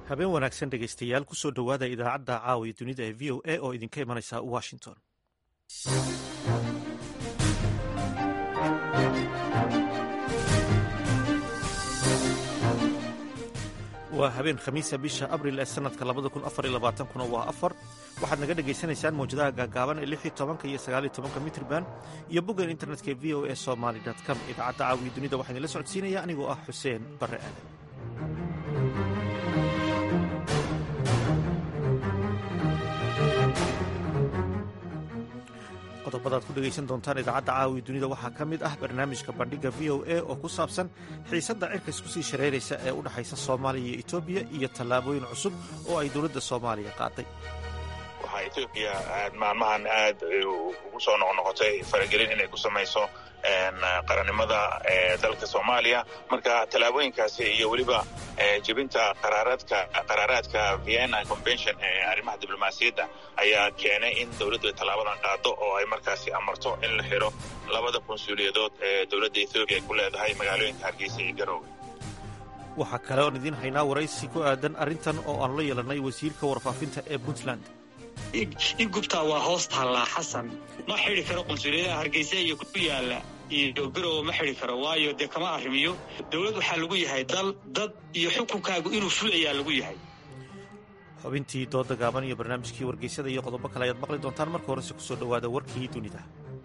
habeen wanaagsan dhegaystayaal kusoo dhowaada idaacadda caawiya dunida ee v o a oo idinka imanaysa washington waa habeen khamiisa bisha abril ee sanadka kuna waa afar waxaad naga dhagaysanaysaan mawjadaha gaagaaban ee lixii tobanka iyo sagaaliyo tobanka mitrban iyo boggan internetka ee v o a somaly com idaacadda caawiya dunida waxaa idinla socodsiinaya anigoo ah xuseen barre aadan qodobadaad ku dhegaysan doontaan idaacadda caawiya dunida waxaa ka mid ah barnaamijka bandhigga v o a oo ku saabsan xiisadda cirka isku sii shareeraysa ee u dhexaysa soomaaliya iyo etoobiya iyo tallaabooyin cusub oo ay dowladda soomaaliya qaaday waxaa etoobiya maalmahan aad ugu soo noqnoqotay faragelin inay ku samayso qarannimada dalka soomaaliya marka tallaabooyinkaasi iyo weliba jebinta qaraaraadka vienna convention ee arrimaha diblomaasiyadda ayaa keenay in dowladdu tallaabadan qaado oo ay markaasi amarto in la xiro labada konsuuliyadood ee dowladda ethoobiya ku leedahay magaalooyinka hargeysa iyo garoowe waxaa kale oon idiin haynaa waraysi ku aadan arrintan oo aan la yeelannay wasiirka warfaafinta ee puntland in gubtaa waa hoos taallaa xasan ma xidi karo qunsuliyadaha hargeysa iyo ku yaala iyo garowe ma xidi karo waayo dee kama arrimiyo dowlad waxaa lagu yahay dal dad iyo xukunkaagu inuu fulayaa lagu yahay xubintii dooda gaaban iyo barnaamijkii wargeysada iyo qodobo kale ayaad maqli doontaan marka horese kusoo dhowaada warkii dunida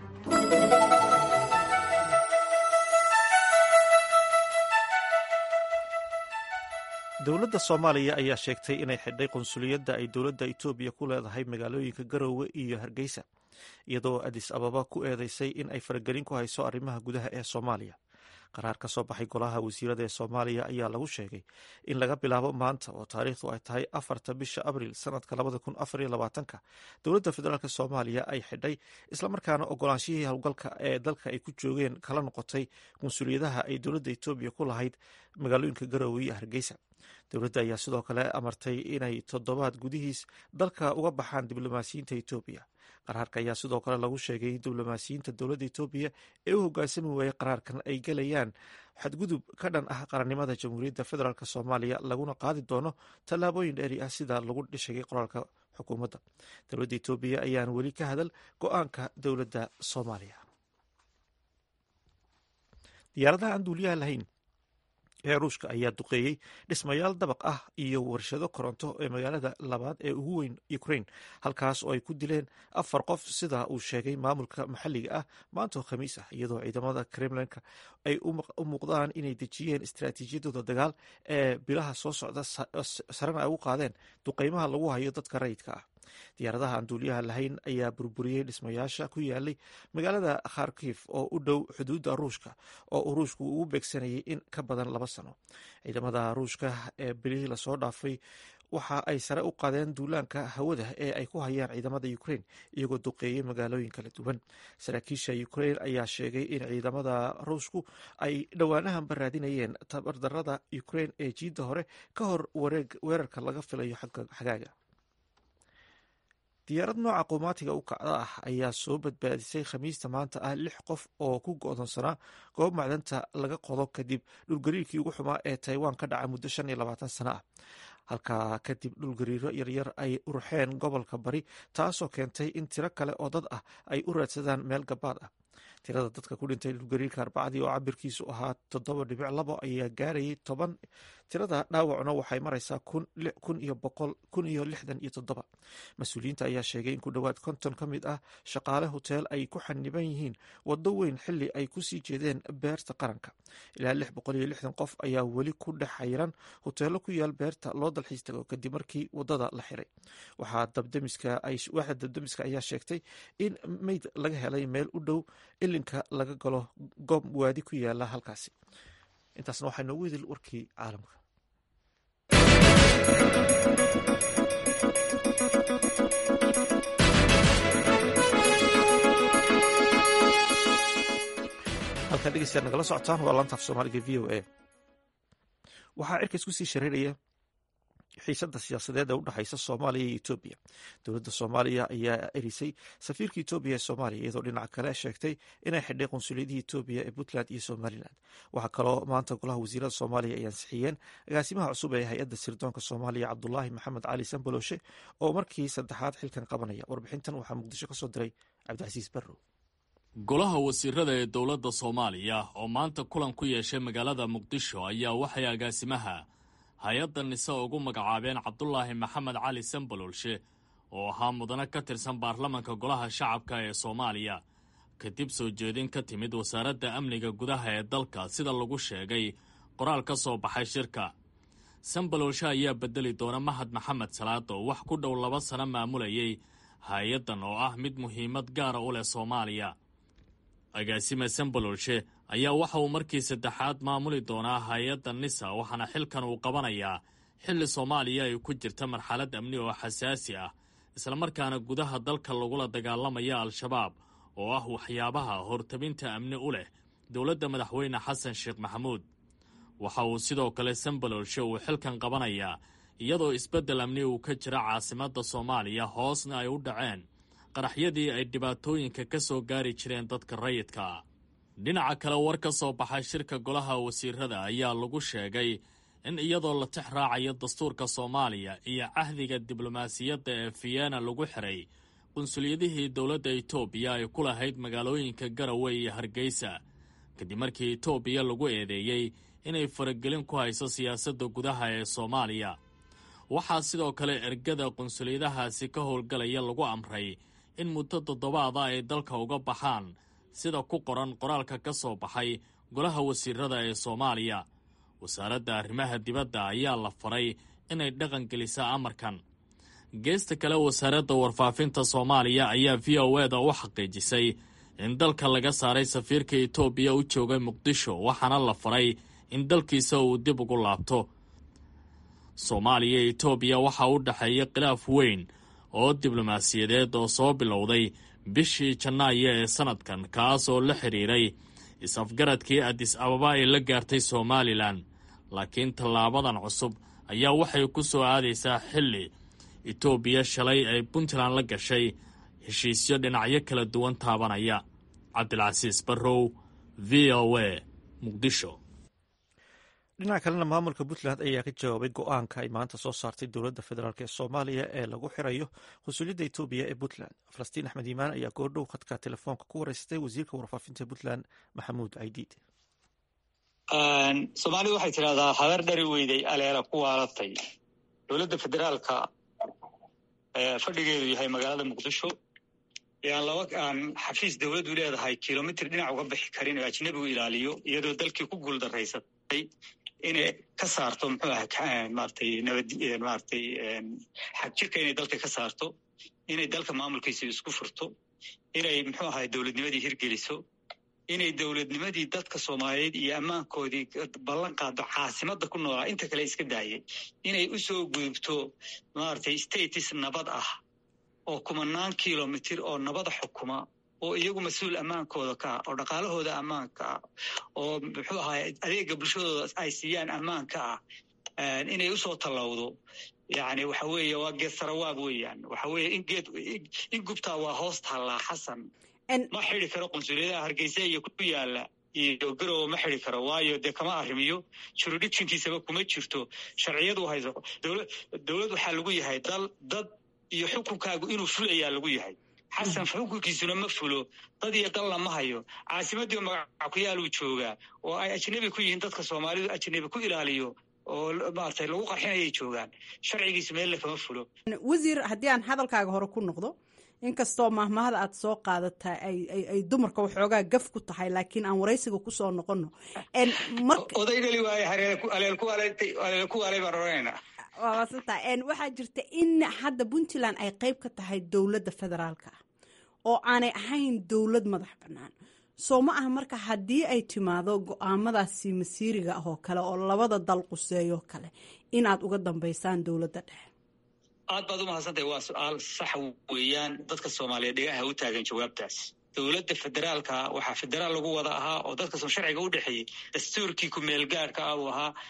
dowladda soomaaliya ayaa sheegtay inay xidhay qunsuliyadda ay dowladda etoobiya ku leedahay magaalooyinka garoowe iyo hargeysa iyadoo adis ababa ku eedeysay in ay faragelin ku hayso arrimaha gudaha ee soomaaliya qaraar ka soo baxay golaha wasiirada ee soomaaliya ayaa lagu sheegay in laga bilaabo maanta oo taariikhdu ay tahay afarta bisha abril sanadka labada kun afariyo labaatanka dowladda federaalk soomaaliya ay xidhay islamarkaana ogolaanshihii howlgalka ee dalka ay ku joogeen kala noqotay qunsuliyadaha ay dowladda etoobiya ku lahayd magaalooyinka garoowe iyo hargeysa dowladda ayaa sidoo kale amartay inay toddobaad gudihiis dalka uga baxaan diblomaasiyiinta etoobiya qaraarka ayaa sidoo kale lagu sheegay in diblomaasiyiinta dowladda etoobiya ee u hoggaansami waayey qaraarkan ay gelayaan xadgudub ka dhan ah qarannimada jamhuuriyadda federaalk soomaaliya laguna qaadi doono tallaabooyin dheeri ah sida lagu sheegay qoraalka xukuumadda dowladda etoobiya ayaan weli ka hadal go-aanka dowladda soomaaliya diyaaradaha aan duuliyaha lahayn ee ruushka ayaa duqeeyey dhismayaal dabaq ah iyo warshado koronto ee magaalada labaad ee ugu weyn ukraine halkaas oo ay ku dileen afar qof sida uu sheegay maamulka maxalliga ah maanta oo khamiis ah iyadoo ciidamada kremlinka ay u muuqdaan inay dejiyeen istaraatiijiyadooda dagaal ee bilaha soo socda sarena ay u qaadeen duqeymaha lagu hayo dadka rayidka ah diyaaradaha aan duuliyaha lahayn ayaa burburiyey dhismayaasha ku yaalay magaalada kharkif oo u dhow xuduudda ruushka oo uu ruushku ugu beegsanayay in ka badan laba sano ciidamada ruushka ee bilihii lasoo dhaafay waxa ay sare u qaadeen duulaanka hawada ee ay ku hayaan ciidamada ukraine iyagoo duqeeyey magaalooyin kala duwan saraakiisha ukraine ayaa sheegay in ciidamada ruushku ay dhowaanahanba raadinayeen tabardarada ukraine ee jiidda hore ka hor weerarka laga filayo xagaaga diyaarad nooca qumaatiga u kacda ah ayaa soo badbaadisay khamiista maanta ah lix qof oo ku go-doonsanaa goob macdanta laga qodo kadib dhulgariirkii ugu xumaa ee taiwan ka dhaca muddo shan iyo labaatan sano ah halkaa kadib dhulgariiro yaryar ay urxeen gobolka bari taasoo keentay in tiro kale oo dad ah ay u raadsadaan meel gabaad ah tirada dadka ku dhintay dhulgariirka arbacadii oo cabirkiisu ahaa toddoba dhibic labo ayaa gaarayay toban tirada dhaawacuna waxay maraysaa kun iyo boqol kun iyo lixdan iyo toddoba mas-uuliyiinta ayaa sheegay in ku dhowaad konton ka mid ah shaqaale hoteel ay ku xaniban yihiin waddo weyn xili ay kusii jeedeen beerta qaranka ilaa lix boqol iyo lixdan qof ayaa weli ku dhex xayiran hoteelo ku yaal beerta loo dalxiis tago kadib markii wadada la xiray waxaa dabdemiska ayaa sheegtay in meyd laga helay meel u dhow ilinka laga galo goob waadi ku yaala halkaasi intaasna waxaa noogu idil warkii caalamka halkaa dhegeystayaad nagala socotaan waa laantaaf soomaaliga v o a waxaa cirka isku sii shareeraya xiisada siyaasadeed ee udhexaysa soomaaliya iyo etoobiya dowladda soomaaliya ayaa erisay safiirka etoobiya ee soomaaliya iyadoo dhinaca kale sheegtay inay xidhay qunsuliyadihii etoobiya ee puntland iyo somalilan waxaa kaloo maanta golaha wasiirada soomaaliya ay ansixiyeen agaasimaha cusub ee hay-adda sirdoonka soomaaliya cabdulaahi maxamed cali samboloshe oo markii saddexaad xilkan qabanaya warbixintan waxaa muqdisho kasoo diray cabdicasiis barrow golaha wasiirada ee dowladda soomaaliya oo maanta kulan ku yeeshay magaalada muqdisho ayaa waxay agaasimaha hay-adda nise ugu magacaabeen cabdulaahi maxamed cali sambololshe oo ahaa mudane ka tirsan baarlamanka golaha shacabka ee soomaaliya kadib soo jeedin ka timid wasaaradda amniga gudaha ee dalka sida lagu sheegay qoraal ka soo baxay shirka sambololshe ayaa bedeli doona mahad maxamed salaad oo wax ku dhow laba sano maamulayay hay-addan oo ah mid muhiimad gaara u leh soomaaliya agaasime sambololshe ayaa waxa uu markii saddexaad maamuli doonaa hay-adda nisa waxaana xilkan uu qabanayaa xilli soomaaliya ay ku jirta marxalad amni oo xasaasi ah islamarkaana gudaha dalka lagula dagaalamaya al-shabaab oo ah waxyaabaha hortabinta amni u leh dowladda madaxweyne xasan sheekh maxamuud waxa uu sidoo kale sambololshe uu xilkan qabanayaa iyadoo isbeddel amni uu ka jira caasimadda soomaaliya hoosna ay u dhaceen qaraxyadii ay dhibaatooyinka ka soo gaari jireen dadka rayidka ah dhinaca kale war ka soo baxay shirka golaha wasiirada ayaa lagu sheegay in iyadoo la tix raacayo dastuurka soomaaliya iyo cahdiga diblomaasiyadda ee vienna lagu xiray qunsuliyadihii dowladda etoobiya ay ku lahayd magaalooyinka garowe iyo hargeysa kadib markii etoobiya lagu eedeeyey inay faragelin ku hayso siyaasadda gudaha ee soomaaliya waxaa sidoo kale ergada qunsuliyadahaasi ka howlgalaya lagu amray in muddo toddobaada ay dalka uga baxaan sida ku qoran qoraalka ka soo baxay golaha wasiirada ee soomaaliya wasaaradda arrimaha dibadda ayaa la faray inay dhaqan gelisaa amarkan geesta kale wasaaradda warfaafinta soomaaliya ayaa v o eda u xaqiijisay in dalka laga saaray safiirka etoobiya u joogay muqdisho waxaana la faray in dalkiisa uu dib ugu laabto soomaaliya iyo etoobiya waxaa u dhexeeya khilaaf weyn oo diblomaasiyadeed oo soo bilowday bishii janaayo ee sannadkan kaas oo la xidhiiray is-afgaradkii adis ababa ay la gaartay somalilan laakiin tallaabadan cusub ayaa waxay ku soo aadaysaa xilli etoobiya shalay ay puntland la gashay heshiisyo dhinacyo kala duwan taabanaya cabdilcasiis barrow v o a muqdisho dhinaca kalena maamulka puntland ayaa ka jawaabay go-aanka ay maanta soo saartay dowladda federaalk ee soomaaliya ee lagu xirayo qunsuliyadda etoobiya ee puntland falastiin axmed iimaan ayaa goordhow khadka telefoonka ku wareysatay wasiirka warfaafinta puntland maxamuud caydiid soomaalidu waxay tidhahdaa habar dhari weyday aleela ku waalatay dowladda federaalka fadhigeedu yahay magaalada muqdisho aan laba aan xafiis dowladdu leedahay kilomitr dhinac uga bixi karin oo ajnabigu ilaaliyo iyadoo dalkii ku guuldaraysatay inay ka saarto muxuu aha maratay nabad maratay xagjirka inay dalka ka saarto inay dalka maamulkiisa isku furto inay muxuu ahay dowladnimadii hirgeliso inay dowladnimadii dadka soomaaliyeed iyo ammaankoodii ballan qaado caasimadda ku noolaa inta kale iska daayay inay u soo gudubto maratay status nabad ah oo kumanaan kilomitr oo nabada xukuma oo iyagu mas-uul ammaankooda ka ah oo dhaqaalahooda ammaanka ah oo muxuu ahaay adeega bulshadooda ay siiyaan ammaanka ah inay usoo tallawdo yani waxa weeye waa geed sarawaab weeyaan waxa weeye in geed in gubtaa waa hoos taallaa xasan ma xidi karo qunsuliyadaha hargeysa iyo ku yaala iyo garowe ma xidi karo waayo dee kama arrimiyo juridictionkiisaba kuma jirto sharciyadu hayso dowlad waxaa lagu yahay dal dad iyo xukunkaagu inuu fulayaa lagu yahay xasan xukunkiisuna ma fulo dad iyo dal lama hayo caasimadii magaca ku yaaluu joogaa oo ay ajnabi ku yihiin dadka soomaalidu ajnabi ku ilaaliyo oo maaragtay lagu qarxinayay joogaan sharcigiisu meelle kama fulo wasiir haddii aan hadalkaaga hore ku noqdo inkastoo mahmahada aad soo qaadataa ay dumarka waxoogaa gaf ku tahay laakiin aan waraysiga kusoo noqono oday dhali waaye aleel ku waalay baan oranayna waa maasanta waxaa jirta in hadda puntland ay qeyb ka tahay dowladda federaalka ah oo aanay ahayn dowlad madax bannaan soo ma aha marka haddii ay timaado go-aamadaasi masiiriga ah oo kale oo labada dal quseeyoo kale inaad uga dambeysaan dowladda dhexe aad baad u mahadsantahay waa su-aal sax weeyaan dadka soomaaliyeed dhigaha u taagan jawaabtaas dowladda federaalka waxaa federaal lagu wada ahaa oo dadka sharciga u dhexeeyey dastuurkii ku-meelgaadhka ah uu ahaa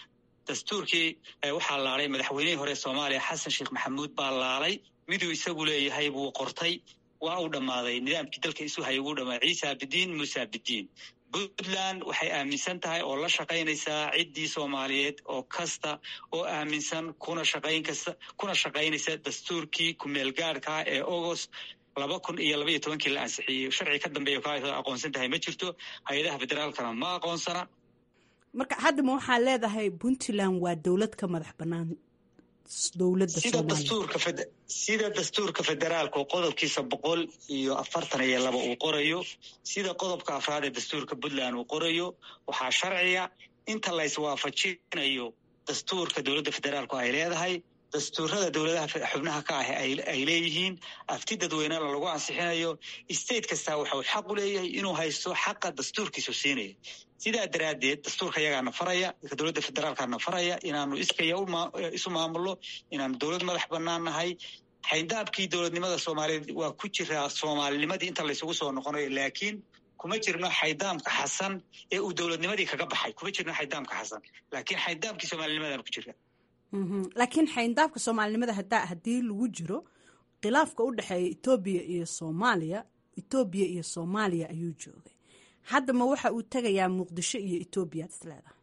dastuurkii waxaa laalay madaxweynihii hore soomaaliya xasan sheekh maxamuud baa laalay miduu isagu leeyahay buu qortay waa uu dhammaaday nidaamkii dalka isu hayay wuu dhammaaday ciise abidiin muuse abidiin puntland waxay aaminsan tahay oo la shaqaynaysaa ciddii soomaaliyeed oo kasta oo aaminsan kuna shaqayn kasta kuna shaqaynaysa dastuurkii kumeelgaadhkaa ee agost laba kun iyo laba iyo tobankii la ansixiyey sharci ka dambeeya ka aqoonsan tahay ma jirto hay-adaha federaalkana ma aqoonsana marka haddama waxaa leedahay puntland waa dowlad ka madax bannaan dowladda sida dastuurka sida dastuurka federaalka oo qodobkiisa boqol iyo afartan iyo laba uu qorayo sida qodobka afraad ee dastuurka puntland uu qorayo waxaa sharciga inta la iswaafajinayo dastuurka dowladda federaalku ay leedahay dastuurada dowladaha xubnaha ka ah ay leeyihiin afti dadweynena lagu ansixinayo state kastaa waxau xaq u leeyahay inuu haysto xaqa dastuurkiisu siinaya sidaa daraaddeed dastuurka yagaana faraya dowladda federaalkana faraya inaanu iskaya isu maamulno inaanu dowlad madax bannaan nahay xayndaabkii dowladnimada soomaaliyeed waa ku jiraa soomaalinimadii inta laysugu soo noqonayo laakiin kuma jirno xaydaamka xasan ee uu dowladnimadii kaga baxay kuma jirno xaydaamka xasan laakiin xaydaamkii soomaalinimadaan ku jira laakiin xayndaabka soomaalinimada hadaa haddii lagu jiro khilaafka u dhexeeya etoobiya iyo soomaaliya etoobiya iyo soomaaliya ayuu joogay haddama waxa uu tegayaa muqdisho iyo etoobiya ad is leedahay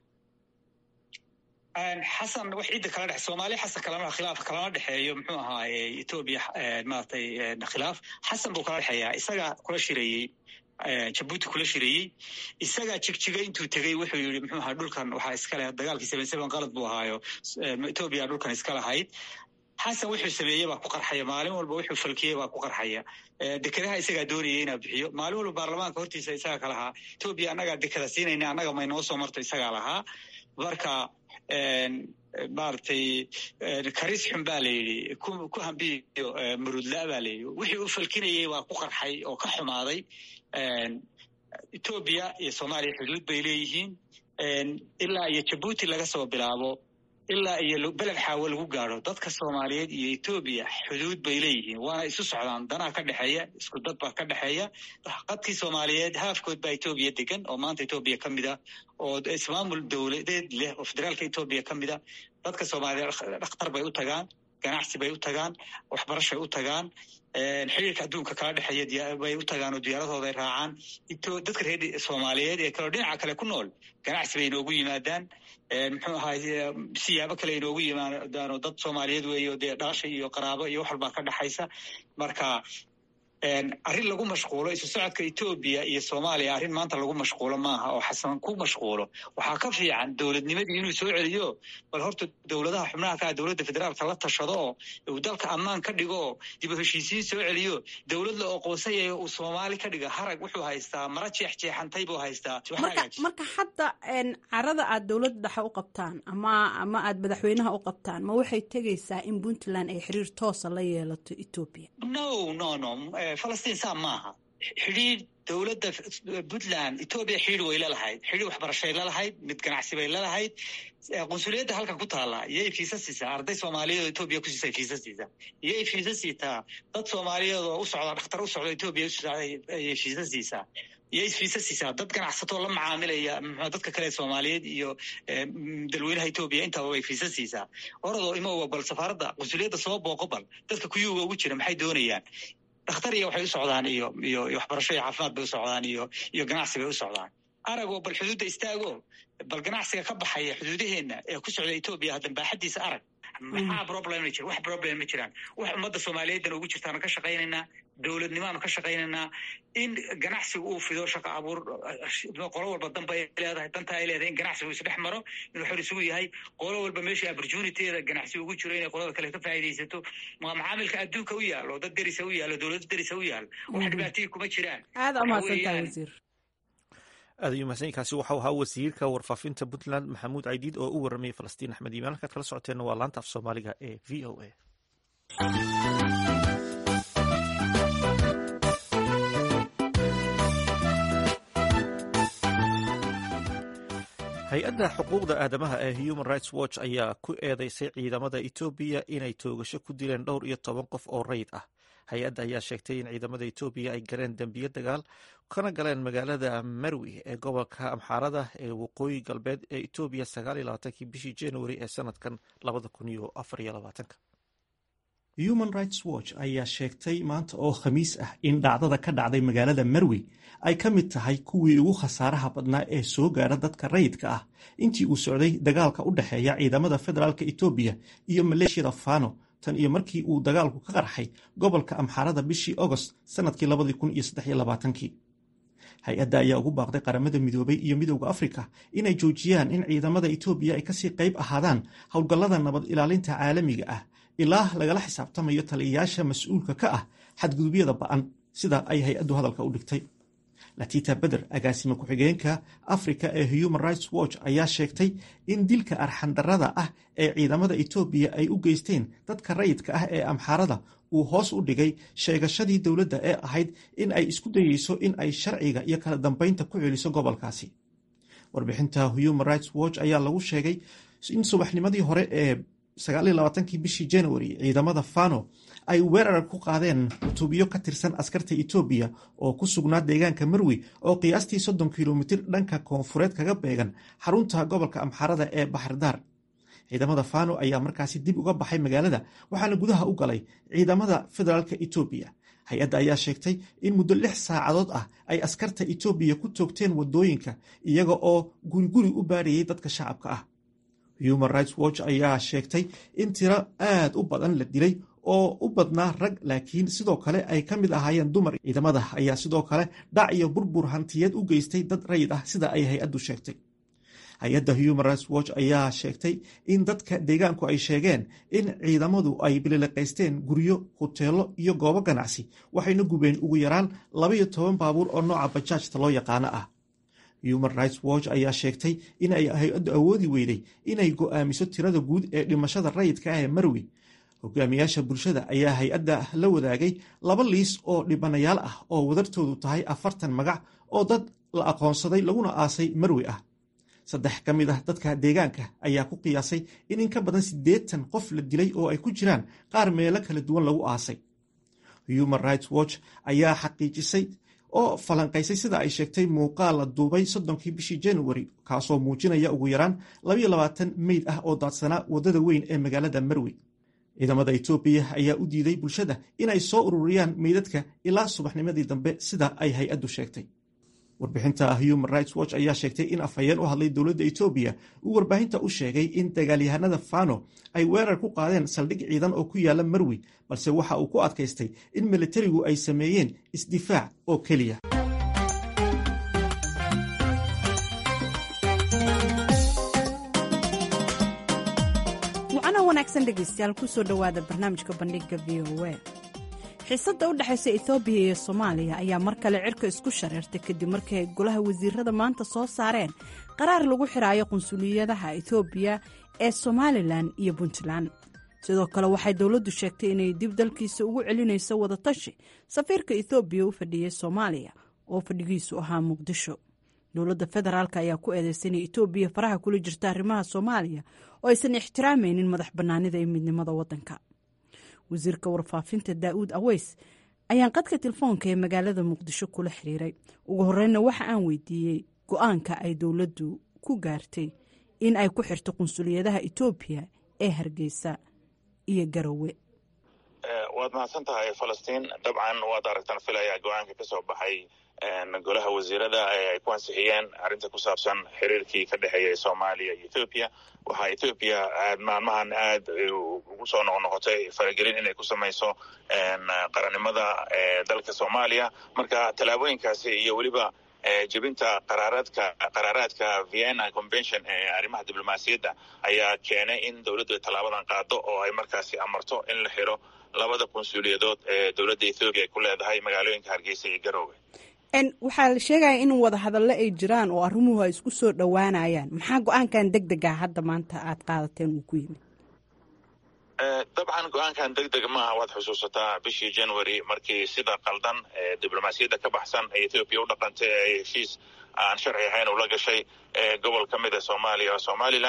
xasan wax cidda kala dhex soomaaliya xasan kalama khilaaf kalama dhexeeyo muxuu ahaaye etoobiya maratay khilaaf xasan buu kala dhexeeyaa isagaa kula shireeyey jabuuti kula shireeyey isagaa jigjigay intuu tegey wuxuu yidhi muxuu ahaa dhulkan waxaa iskale dagaalkii seven seven qalad buu ahaayo etoobiya dhulkan iska lahayd xasan wuxuu sameeyey baa ku qarxaya maalin walba wuxuu falkiyey baa ku qarxaya dekedaha isagaa doonayay inaa bixiyo maalin walba baarlamaanka hortiisa isagaa ka lahaa etoobiya annagaa dekeda siinayna annaga may noo soo marto isagaa lahaa marka maaragtay karis xun baa la yidhi ku hambiyo murudla baa la yidhi wixii u falkinayey waa ku qarxay oo ka xumaaday etoobiya iyo soomaaliya xuduud bay leeyihiin ilaa iyo jabuuti laga soo bilaabo ilaa iyo beled xaawo lagu gaadho dadka soomaaliyeed iyo etoobiya xuduud bay leeyihiin waana isu socdaan danaa ka dhexeeya isku dad baa ka dhexeeya qadkii soomaaliyeed haafkood baa etoobiya degan oo maanta etoobiya ka mid a oo ismaamul dowladeed leh oo federaalka etoobiya ka mid a dadka soomaaliyeed dhakhtar bay u tagaan ganacsi bay u tagaan waxbarashay u tagaan xiriirka adduunka kala dhexeeya bay u tagaan oo diyaaradooda ay raacaan dadka reer soomaaliyeed ee kaleo dhinaca kale ku nool ganacsi bay inoogu yimaadaan muxuu ahaay siyaabo kale inoogu yimaadaan oo dad soomaaliyeed weeyo dee dhalasha iyo qaraabo iyo wax walbaa ka dhexaysa marka arrin lagu mashquulo isu socodka etoobiya iyo soomaaliya arrin maanta lagu mashquulo maaha oo xasan ku mashquulo waxaa ka fiican dowladnimadii inuu soo celiyo bal horta dowladaha xubnaha ka ah dowladda federaalka la tashado oo uu dalka ammaan ka dhigo oo dib u heshiisiin soo celiyo dowlad la oqoonsanyaya uu soomaali ka dhiga harag wuxuu haystaa mara jeexjeexantay buu haystaa marka hadda carada aad dowladda dhexe u qabtaan ama ama aad madaxweynaha u qabtaan ma waxay tegaysaa in puntland ay xiriir toosa la yeelato etoobiya no no no falastiin saa maaha xidhiir dowladda puntland etoobiya xidhiir way lalahayd xidhiir waxbarashay lalahayd mid ganacsi bay lalahayd qunsuliyadda halkan ku taalla iyay fiisa siisaa arday soomaaliyeed oo etoobiya ku siisay fiisa siisaa iyay fiisa siitaa dad soomaaliyeed oo u socda dhakhtar u socda etoobiya ayay fiisa siisaa iyo isfiisa siisaa dad ganacsatoo la macaamilaya mxu dadka kale soomaaliyeed iyo dalweynaha etoobiya intaba way fiisa siisaa oradoo imowa bal safaaradda qunsuliyadda soo booqo bal dadka kuyuuga ugu jira maxay doonayaan dhakhtar iyo waxay u socdaan iyo iyo waxbarasho iyo caafimaad bay u socdaan iyo iyo ganacsi bay u socdaan aragoo bal xuduudda istaago bal ganacsiga ka baxaya xuduudaheenna ee ku socda etoobiya haddan baaxaddiisa arag maxaa problem ma jira wax problem ma jiraan wax ummadda soomaaliyeeddan ugu jirtaanu ka shaqaynaynaa dowladnimaanu ka shaqaynaynaa in ganacsigu uu fido shaqa abuur qolo walba danba ay leedahay danta ay leedahay in ganacsigu isdhex maro inuu xor isugu yahay qolo walba meeshii opportunityada ganacsi ugu jiro inay qolada kale ka faa'iidaysato waa macaamilka adduunka u yaalo dad derisa u yaalo dowlado derisa u yaalo wax dhibaatihii kuma jiraan aada umahadsantahay wasiir aad ayuu mahadsanyiinkaasi waxau ahaa wasiirka warfaafinta puntland maxamuud caydiid oo u waramayay falastiin axmed iimaan halkaad kala socoteenna waa laanta af soomaaliga ee v o a hay-adda xuquuqda aadamaha ee human rights watch ayaa ku eedeysay ciidamada etoobiya inay toogasho ku dileen dhowr iyo toban qof oo rayid ah hay-adda ayaa sheegtay in ciidamada etoobiya ay galeen dembiyo dagaal kana galeen magaalada marwi ee gobolka amxaarada ee waqooyi galbeed ee etoobiya sagaaliyolabaatanki bishii januari ee sanadkan labada kun iyo afariyo labaatanka human rights watch ayaa sheegtay maanta oo khamiis ah in dhacdada ka dhacday magaalada marwi ay ka mid tahay kuwii ugu khasaaraha badnaa ee soo gaara dadka rayidka ah intii uu socday dagaalka u dhexeeya ciidamada federaalk etoobiya iyo maleeshiyada fano tan iyo markii uu dagaalku ka qarxay gobolka amxaarada bishii agost sanadkii labadii kun iyo saddex iyo labaatankii hay-adda ayaa ugu baaqday qaramada midoobay iyo midowda afrika inay joojiyaan in ciidamada etoobiya ay kasii qayb ahaadaan howlgallada nabad ilaalinta caalamiga ah ilaa lagala xisaabtamayo taliyayaasha mas-uulka ka ah xadgudubyada ba'an sida ay hay-addu hadalka u dhigtay latita beder agaasime ku-xigeenka afrika ee human rights watch ayaa sheegtay in dilka arxandarrada ah ee ciidamada etoobiya ay u geysteen dadka rayidka ah ee amxaarada uu hoos u dhigay sheegashadii dowladda ee ahayd in ay isku dayeyso in ay sharciga iyo kala dambeynta ku celiso gobolkaasi warbixinta human rights watch ayaa lagu sheegay in subaxnimadii hore ee sagaaliyolabaatanki bishii januari ciidamada fano ay weerar ku qaadeen qutuubyo ka tirsan askarta etoobiya oo ku sugnaa deegaanka marwi oo qiyaastii soddon kilomitir dhanka koonfureed kaga beegan xarunta gobolka amxaarada ee baxardaar ciidamada fano ayaa markaasi dib uga baxay magaalada waxaana gudaha u galay ciidamada federaalk etoobiya hay-adda ayaa sheegtay in muddo lix saacadood ah ay askarta etoobiya ku toogteen wadooyinka iyaga oo guriguri u baarayay dadka shacabka ah human rights watch ayaa sheegtay in tiro aad u badan la dilay oo u badnaa rag laakiin sidoo kale ay ka mid ahaayeen dumar ciidamada ayaa sidoo kale dhac iyo burbur hantiyeed u geystay dad rayid ah sida ay hay-addu sheegtay hay-adda human rights watch ayaa sheegtay in dadka deegaanku ay sheegeen in ciidamadu ay bilileqaysteen guryo huteelo iyo goobo ganacsi waxayna gubeen ugu yaraan labaiyo toban baabuur oo nooca bajaajta loo yaqaano ah human rights watch ayaa sheegtay in ay hay-addu awoodi weyday inay go'aamiso tirada guud ee dhimashada rayidka ah ee marwi hogaamiyaasha bulshada ayaa hay-adda la wadaagay laba liis oo dhibanayaal ah oo wadartoodu tahay afartan magac oo dad la aqoonsaday laguna aasay marwi ah saddex ka mid ah dadka deegaanka ayaa ku qiyaasay in in ka badan siddeetan qof la dilay oo ay ku jiraan qaar meelo kala duwan lagu aasay human rights watch ayaa xaqiijisay oo falanqaysay sida ay sheegtay muuqaal la duubay soddonkii bishii januari kaasoo muujinaya ugu yaraan labaiyo labaatan meyd ah oo daadsanaa waddada weyn ee magaalada marwi ciidamada etoobiya ayaa u diiday bulshada inay soo ururiyaan meydadka ilaa subaxnimadii dambe sida ay hay-addu sheegtay warbixinta human rights watch ayaa sheegtay in afhayeen u hadlay dowladda etoobiya uu warbaahinta u sheegay in dagaalyahanada fano ay weerar ku qaadeen saldhig ciidan oo ku yaala marwi balse waxa uu ku adkaystay in militarigu ay sameeyeen isdifaac oo keliya wacana wanaagsan dhegaystayaal kusoo dhowaada barnaamijka bandhiga v o a xiisadda u dhexaysa etoobiya iyo soomaaliya ayaa mar kale cirka isku shareertay kadib markii ay golaha wasiirada maanta soo saareen qaraar lagu xiraayo qunsuliyadaha etoobiya ee somalilan iyo puntland sidoo kale waxay dowladdu sheegtay inay dib dalkiisa ugu celinayso wadatashi safiirka etoobiya u fadhiyey soomaaliya oo fadhigiisu ahaa muqdisho dowladda federaalk ayaa ku eedeysay inay etoobiya faraha kula jirta arrimaha soomaaliya oo aysan ixtiraamaynin madax bannaanida iyo midnimada waddanka wasiirka warfaafinta daa'uud aweys ayaan qadka telefoonka ee magaalada muqdisho kula xiriiray ugu horreynna waxa aan weydiiyey go-aanka ay dowladdu ku gaartay in ay ku xirto qunsuliyadaha etoobiya ee hargeysa iyo garowe waad mahadsan tahay falastiin dabcan waad aragtaan filaya go-aanka ka soo baxay golaha wasiirada ay ku ansixiyeen arrinta ku saabsan xiriirkii ka dhexeeya soomaaliya iyo ethoobiya waxaa ethoobiya aad maalmahan aad ugu soo noqnoqotay faragelin inay ku samayso qarannimada dalka soomaaliya marka tallaabooyinkaasi iyo weliba jebinta qaraaraadka qaraaraadka vienna convention ee arrimaha diblomaasiyadda ayaa keenay in dowladdu ay tallaabadan qaado oo ay markaasi amarto in la xiro labada qunsuuliyadood ee dowladda ethoobiya ay ku leedahay magaalooyinka hargeysa iyo garoowe waxaa la sheegaya in wada hadallo ay jiraan oo arrimuhu ay isku soo dhowaanayaan maxaa go-aankan deg dega hadda maanta aad qaadateen uu ku yimid dabcan go-aankan deg deg maaha waad xusuusataa bishii january markii sida qaldan diblomaasiyadda ka baxsan ee ethoobiya u dhaqantay ee heshiis aan sharci ahayn ula gashay gobol ka mid a soomaaliya somaliland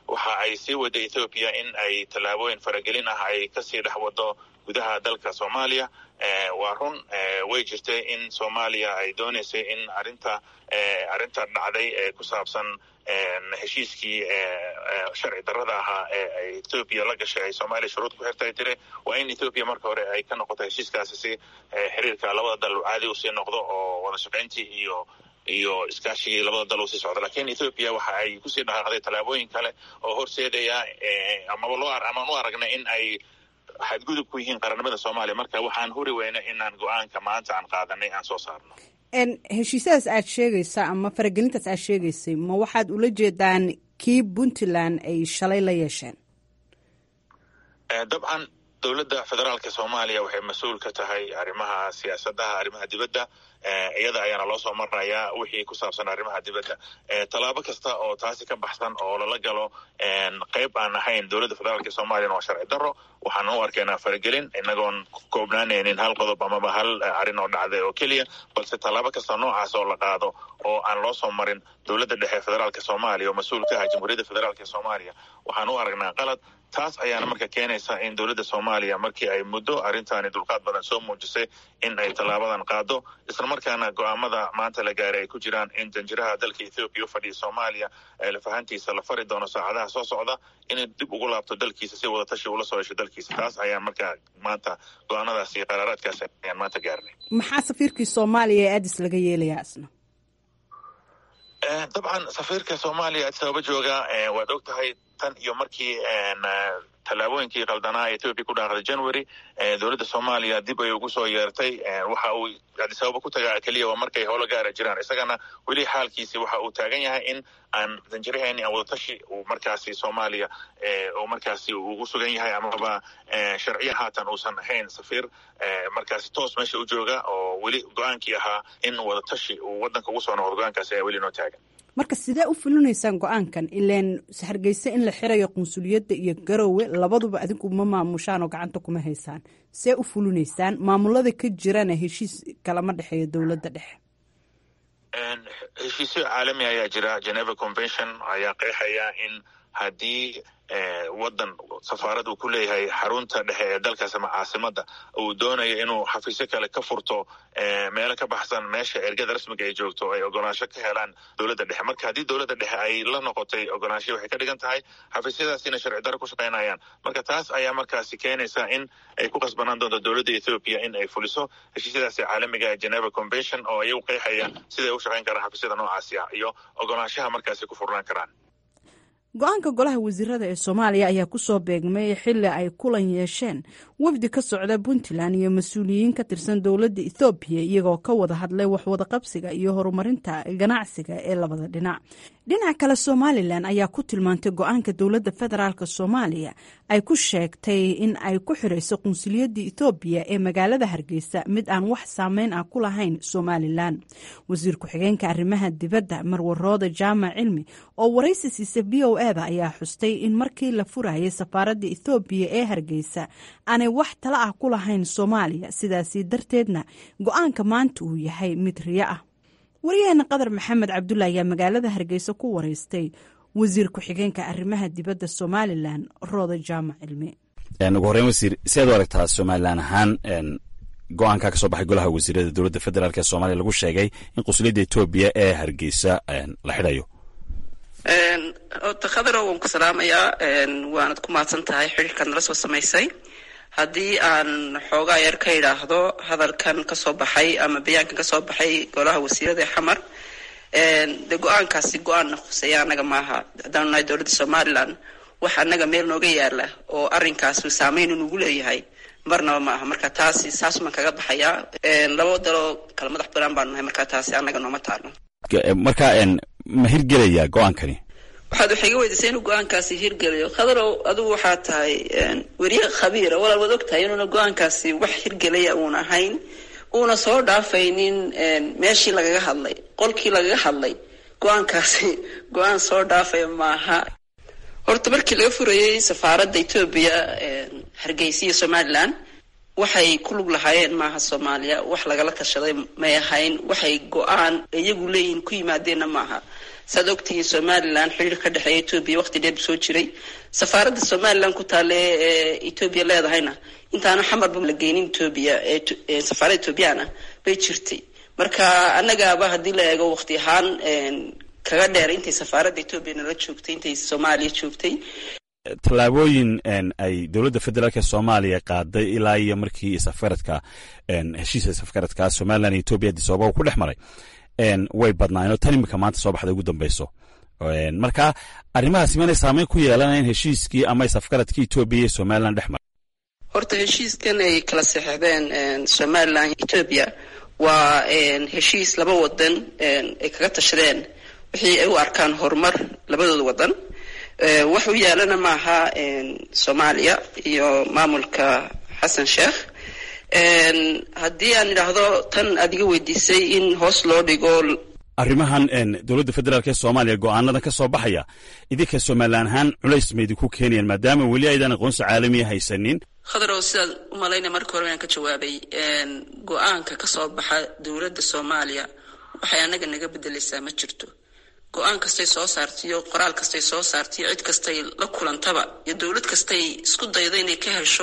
waxa ay sii wada ethoobiya in ay tallaabooyin faragelin ah ay kasii dhex wado gudaha dalka soomaaliya waa run way jirtay in soomaaliya ay dooneysay in arinta arrinta dhacday ee ku saabsan heshiiskii sharci darrada ahaa ee ethoobiya la gashay ay soomaaliya shuruud ku xirtay tiri waa in ethoobiya marka hore ay ka noqoto heshiiskaasi si xiriirka labada dal caadi usii noqdo oo wada shaqayntii iyo iyo iskaashigii labada dal usii socdo lakin ethoobiya waxa ay kusii dhaqaaqday tallaabooyin kale oo horseedaya amaba loo amaan u aragnay in ay xadgudub ku yihiin qarannimada soomaaliya marka waxaan huri weyna inaan go-aanka maanta aan qaadanay aan soo saarno heshiisyadaas aad sheegaysa ama faragelintaas aad sheegaysay ma waxaad ula jeedaan kii puntland ay shalay la yeesheen dabcan dowladda federaalka soomaaliya waxay mas-uul ka tahay arrimaha siyaasadaha arrimaha dibadda iyada ayaana loo soo marayaa wixii ku saabsan arrimaha dibadda tallaabo kasta oo taasi ka baxsan oo lala galo qayb aan ahayn dowladda federaalka soomaaliyana waa sharci darro waxaan u arkaynaa faragelin inagoon koobnaanaynin hal qodob amaba hal arrin oo dhacday oo keliya balse tallaabo kasta noocaas oo la qaado oo aan loo soo marin dowladda dhexe federaalka soomaaliya oo mas-uul ka ah jamhuuriyadda federaalka soomaaliya waxaan u aragnaa qalad taas ayaana marka keenaysa in dowladda soomaaliya markii ay muddo arrintaani dulqaad badan soo muujisay in ay tallaabadan qaado islamarkaana go-aamada maanta la gaaray ay ku jiraan in danjiraha dalka ethoobiya u fadhiya soomaaliya lafahantiisa la fari doono saacadaha soo socda inay dib ugu laabto dalkiisa si wadatashi ula soo hesho dalkiisa taas ayaan markaa maanta go-aanadaas iyo qaraaraadkaas ayaan maanta gaarnay maxaa safiirkii soomaaliya ee adis laga yeelayaa isna dabcan safiirka soomaaliya addis ababa jooga waad og tahay tan iyo markii tallaabooyinkii qaldanaa etoobiya ku dhaaqday january dowladda soomaaliya dib ay ugu soo yeertay waxa uu addis ababa ku tagaa keliya waa markay howlo gaara jiraan isagana weli xaalkiisi waxa uu taagan yahay in aan danjiraheeni aan wadatashi uu markaasi soomaaliya uu markaasi ugu sugan yahay amaba sharciya haatan uusan ahayn safiir markaasi toos meesha u jooga oo weli go-aankii ahaa in wadatashi uu wadanka ugu soo noqdo go-aankaasi ayaa weli noo taagan marka sidee u fulinaysaan go-aankan ilaan hargeysa in la xirayo qunsuliyadda iyo garowe labaduba adinku ma maamushaan oo gacanta kuma haysaan see u fulinaysaan maamulada ka jirana heshiis kalama dhexeeyo dowladda dhexe heshiisyo caalami ayaa jira geneva convention ayaa qeexaya in haddii wadan safaarad uu ku leeyahay xarunta dhexe ee dalkaas ama caasimada uu doonayo inuu xafiisyo kale ka furto meelo ka baxsan meesha ergada rasmiga ay joogto ay ogolaansho ka helaan dowladda dhexe marka haddii dowladda dhexe ay la noqotay ogolaansho waxay ka dhigan tahay xafiisyadaasina sharci daro ku shaqaynayaan marka taas ayaa markaasi keenaysa in ay ku qasbanaan doonto dowladda ethoobiya in ay fuliso heshiisyadaasi caalamiga ee geneva convention oo ayagu qeexaya siday u shaqayn karaan xafiisyada noocaasi ah iyo ogolaanshaha markaasi ku furnaan karaan go-aanka golaha wasiirada ee soomaaliya ayaa kusoo beegmay xili ay kulan yeesheen wafdi ka socda puntland iyo mas-uuliyiin ka tirsan dowladda ethoobiya iyagoo ka wada hadlay waxwada qabsiga iyo horumarinta ganacsiga ee labada dhinac dhinaca kale somalilan ayaa ku tilmaantay go-aanka dowladda federaalk soomaaliya ay ku sheegtay in ay ku xirayso qunsuliyadda ethoobiya ee magaalada hargeysa mid aan wax saameyn ah ku lahayn somalilan wasiir ku-xigeenka arrimaha dibadda marwarooda jaamac cilmi oo waraysi siisa v o eda ayaa xustay in markii la furayay safaaradda ethoobiya ee hargeysa aanay wax tala ah ku lahayn soomaaliya sidaasi darteedna go-aanka maanta uu yahay mid riyo ah wariyaheena qadar maxamed cabdulla ayaa magaalada hargeysa ku wareystay wasiir ku-xigeenka arrimaha dibadda somalilan rooda jaamac cilmi ugu horreyn wasiir si aad u aragtaa somalilan ahaan go-aanka ka soo baxay golaha wasiirada dowladda federaalk ee soomaaliya lagu sheegay in qunsuliyadda etoobiya ee hargeysa la xidhayo ota khadarow waan ku salaamayaa waanad ku mahadsan tahay xidhiirkaad nala soo samaysay haddii aan xoogaa yar ka idhaahdo hadalkan kasoo baxay ama bayaankan kasoo baxay golaha wasiirada ee xamar de go-aankaasi go-aanna khuseeya annaga maaha haddaanu nahay dowladda somalilan wax annaga meel nooga yaala oo arrinkaasi saameyn inugu leeyahay marnaba ma aha marka taasi saasumaan kaga baxayaa laba daloo kala madax banaan baanu nahay marka taasi annaga nooma taalo marka ma hirgelaya go-aankani waxaad waxay iga weydiisay inuu go-aankaasi hirgelayo khadarow adigu waxaa tahay weriye khabiira walaal waad og tahay inuuna go-aankaasi wax hirgelaya uuna ahayn uuna soo dhaafaynin meeshii lagaga hadlay qolkii lagaga hadlay go-aankaasi go-aan soo dhaafaya maaha horta markii laga furayey safaaradda etoobiya hargeysa iyo somalilan waxay ku lug lahaayeen maaha soomaaliya wax lagala tashaday may ahayn waxay go-aan iyagu leeyihiin ku yimaadeenna maaha saad ogtihiin somalilan xiriir ka dhexeeya etoobiya waqti dheer soo jiray safaaradda somalilan ku taale ee etoobiya leedahayna intaana xamarba la geynin etoobiya ee safaaradda etoobiyaan ah bay jirtay marka annagaaba haddii la eego waqti ahaan kaga dheer intay safaaradda etoobiya nala joogtay intay soomaaliya joogtay tallaabooyin ay dowladda federaalk ee soomaaliya qaaday ilaa iyo markii isafgaradka heshiisa isafgaradka somalilan iyo etoobiya addis ababa ku dhex maray way badnaayeen oo tan imika maanta soo baxda ugu dambeyso marka arrimahaas imanay saameyn ku yeelanayn heshiiskii ama isafgaradkii etoobiya iyo somalilan dhex maray horta heshiiskan ay kala saxeixdeen somalilan etoobiya waa heshiis laba wadan ay kaga tashadeen wixii ay u arkaan horumar labadooda wadan wax u yaalana maaha soomaaliya iyo maamulka xasan sheekh haddii aan idhaahdo tan aad iga weydiisay in hoos loo dhigo arrimahan dowladda federaalk ee soomaaliya go-aanadan ka soo baxaya idinka somalilan ahaan culays ma idinku keenayaan maadaama weli aydan aqoonsi caalamiya haysanin khadarow sidaad u malaynaya marka hore aan ka jawaabay go-aanka ka soo baxa dowladda soomaaliya waxay annaga naga bedelaysaa ma jirto go-aan kastay soo saartiyo qoraal kastay soo saartiyo cid kastay la kulantaba iyo dowlad kastay isku dayda inay ka hesho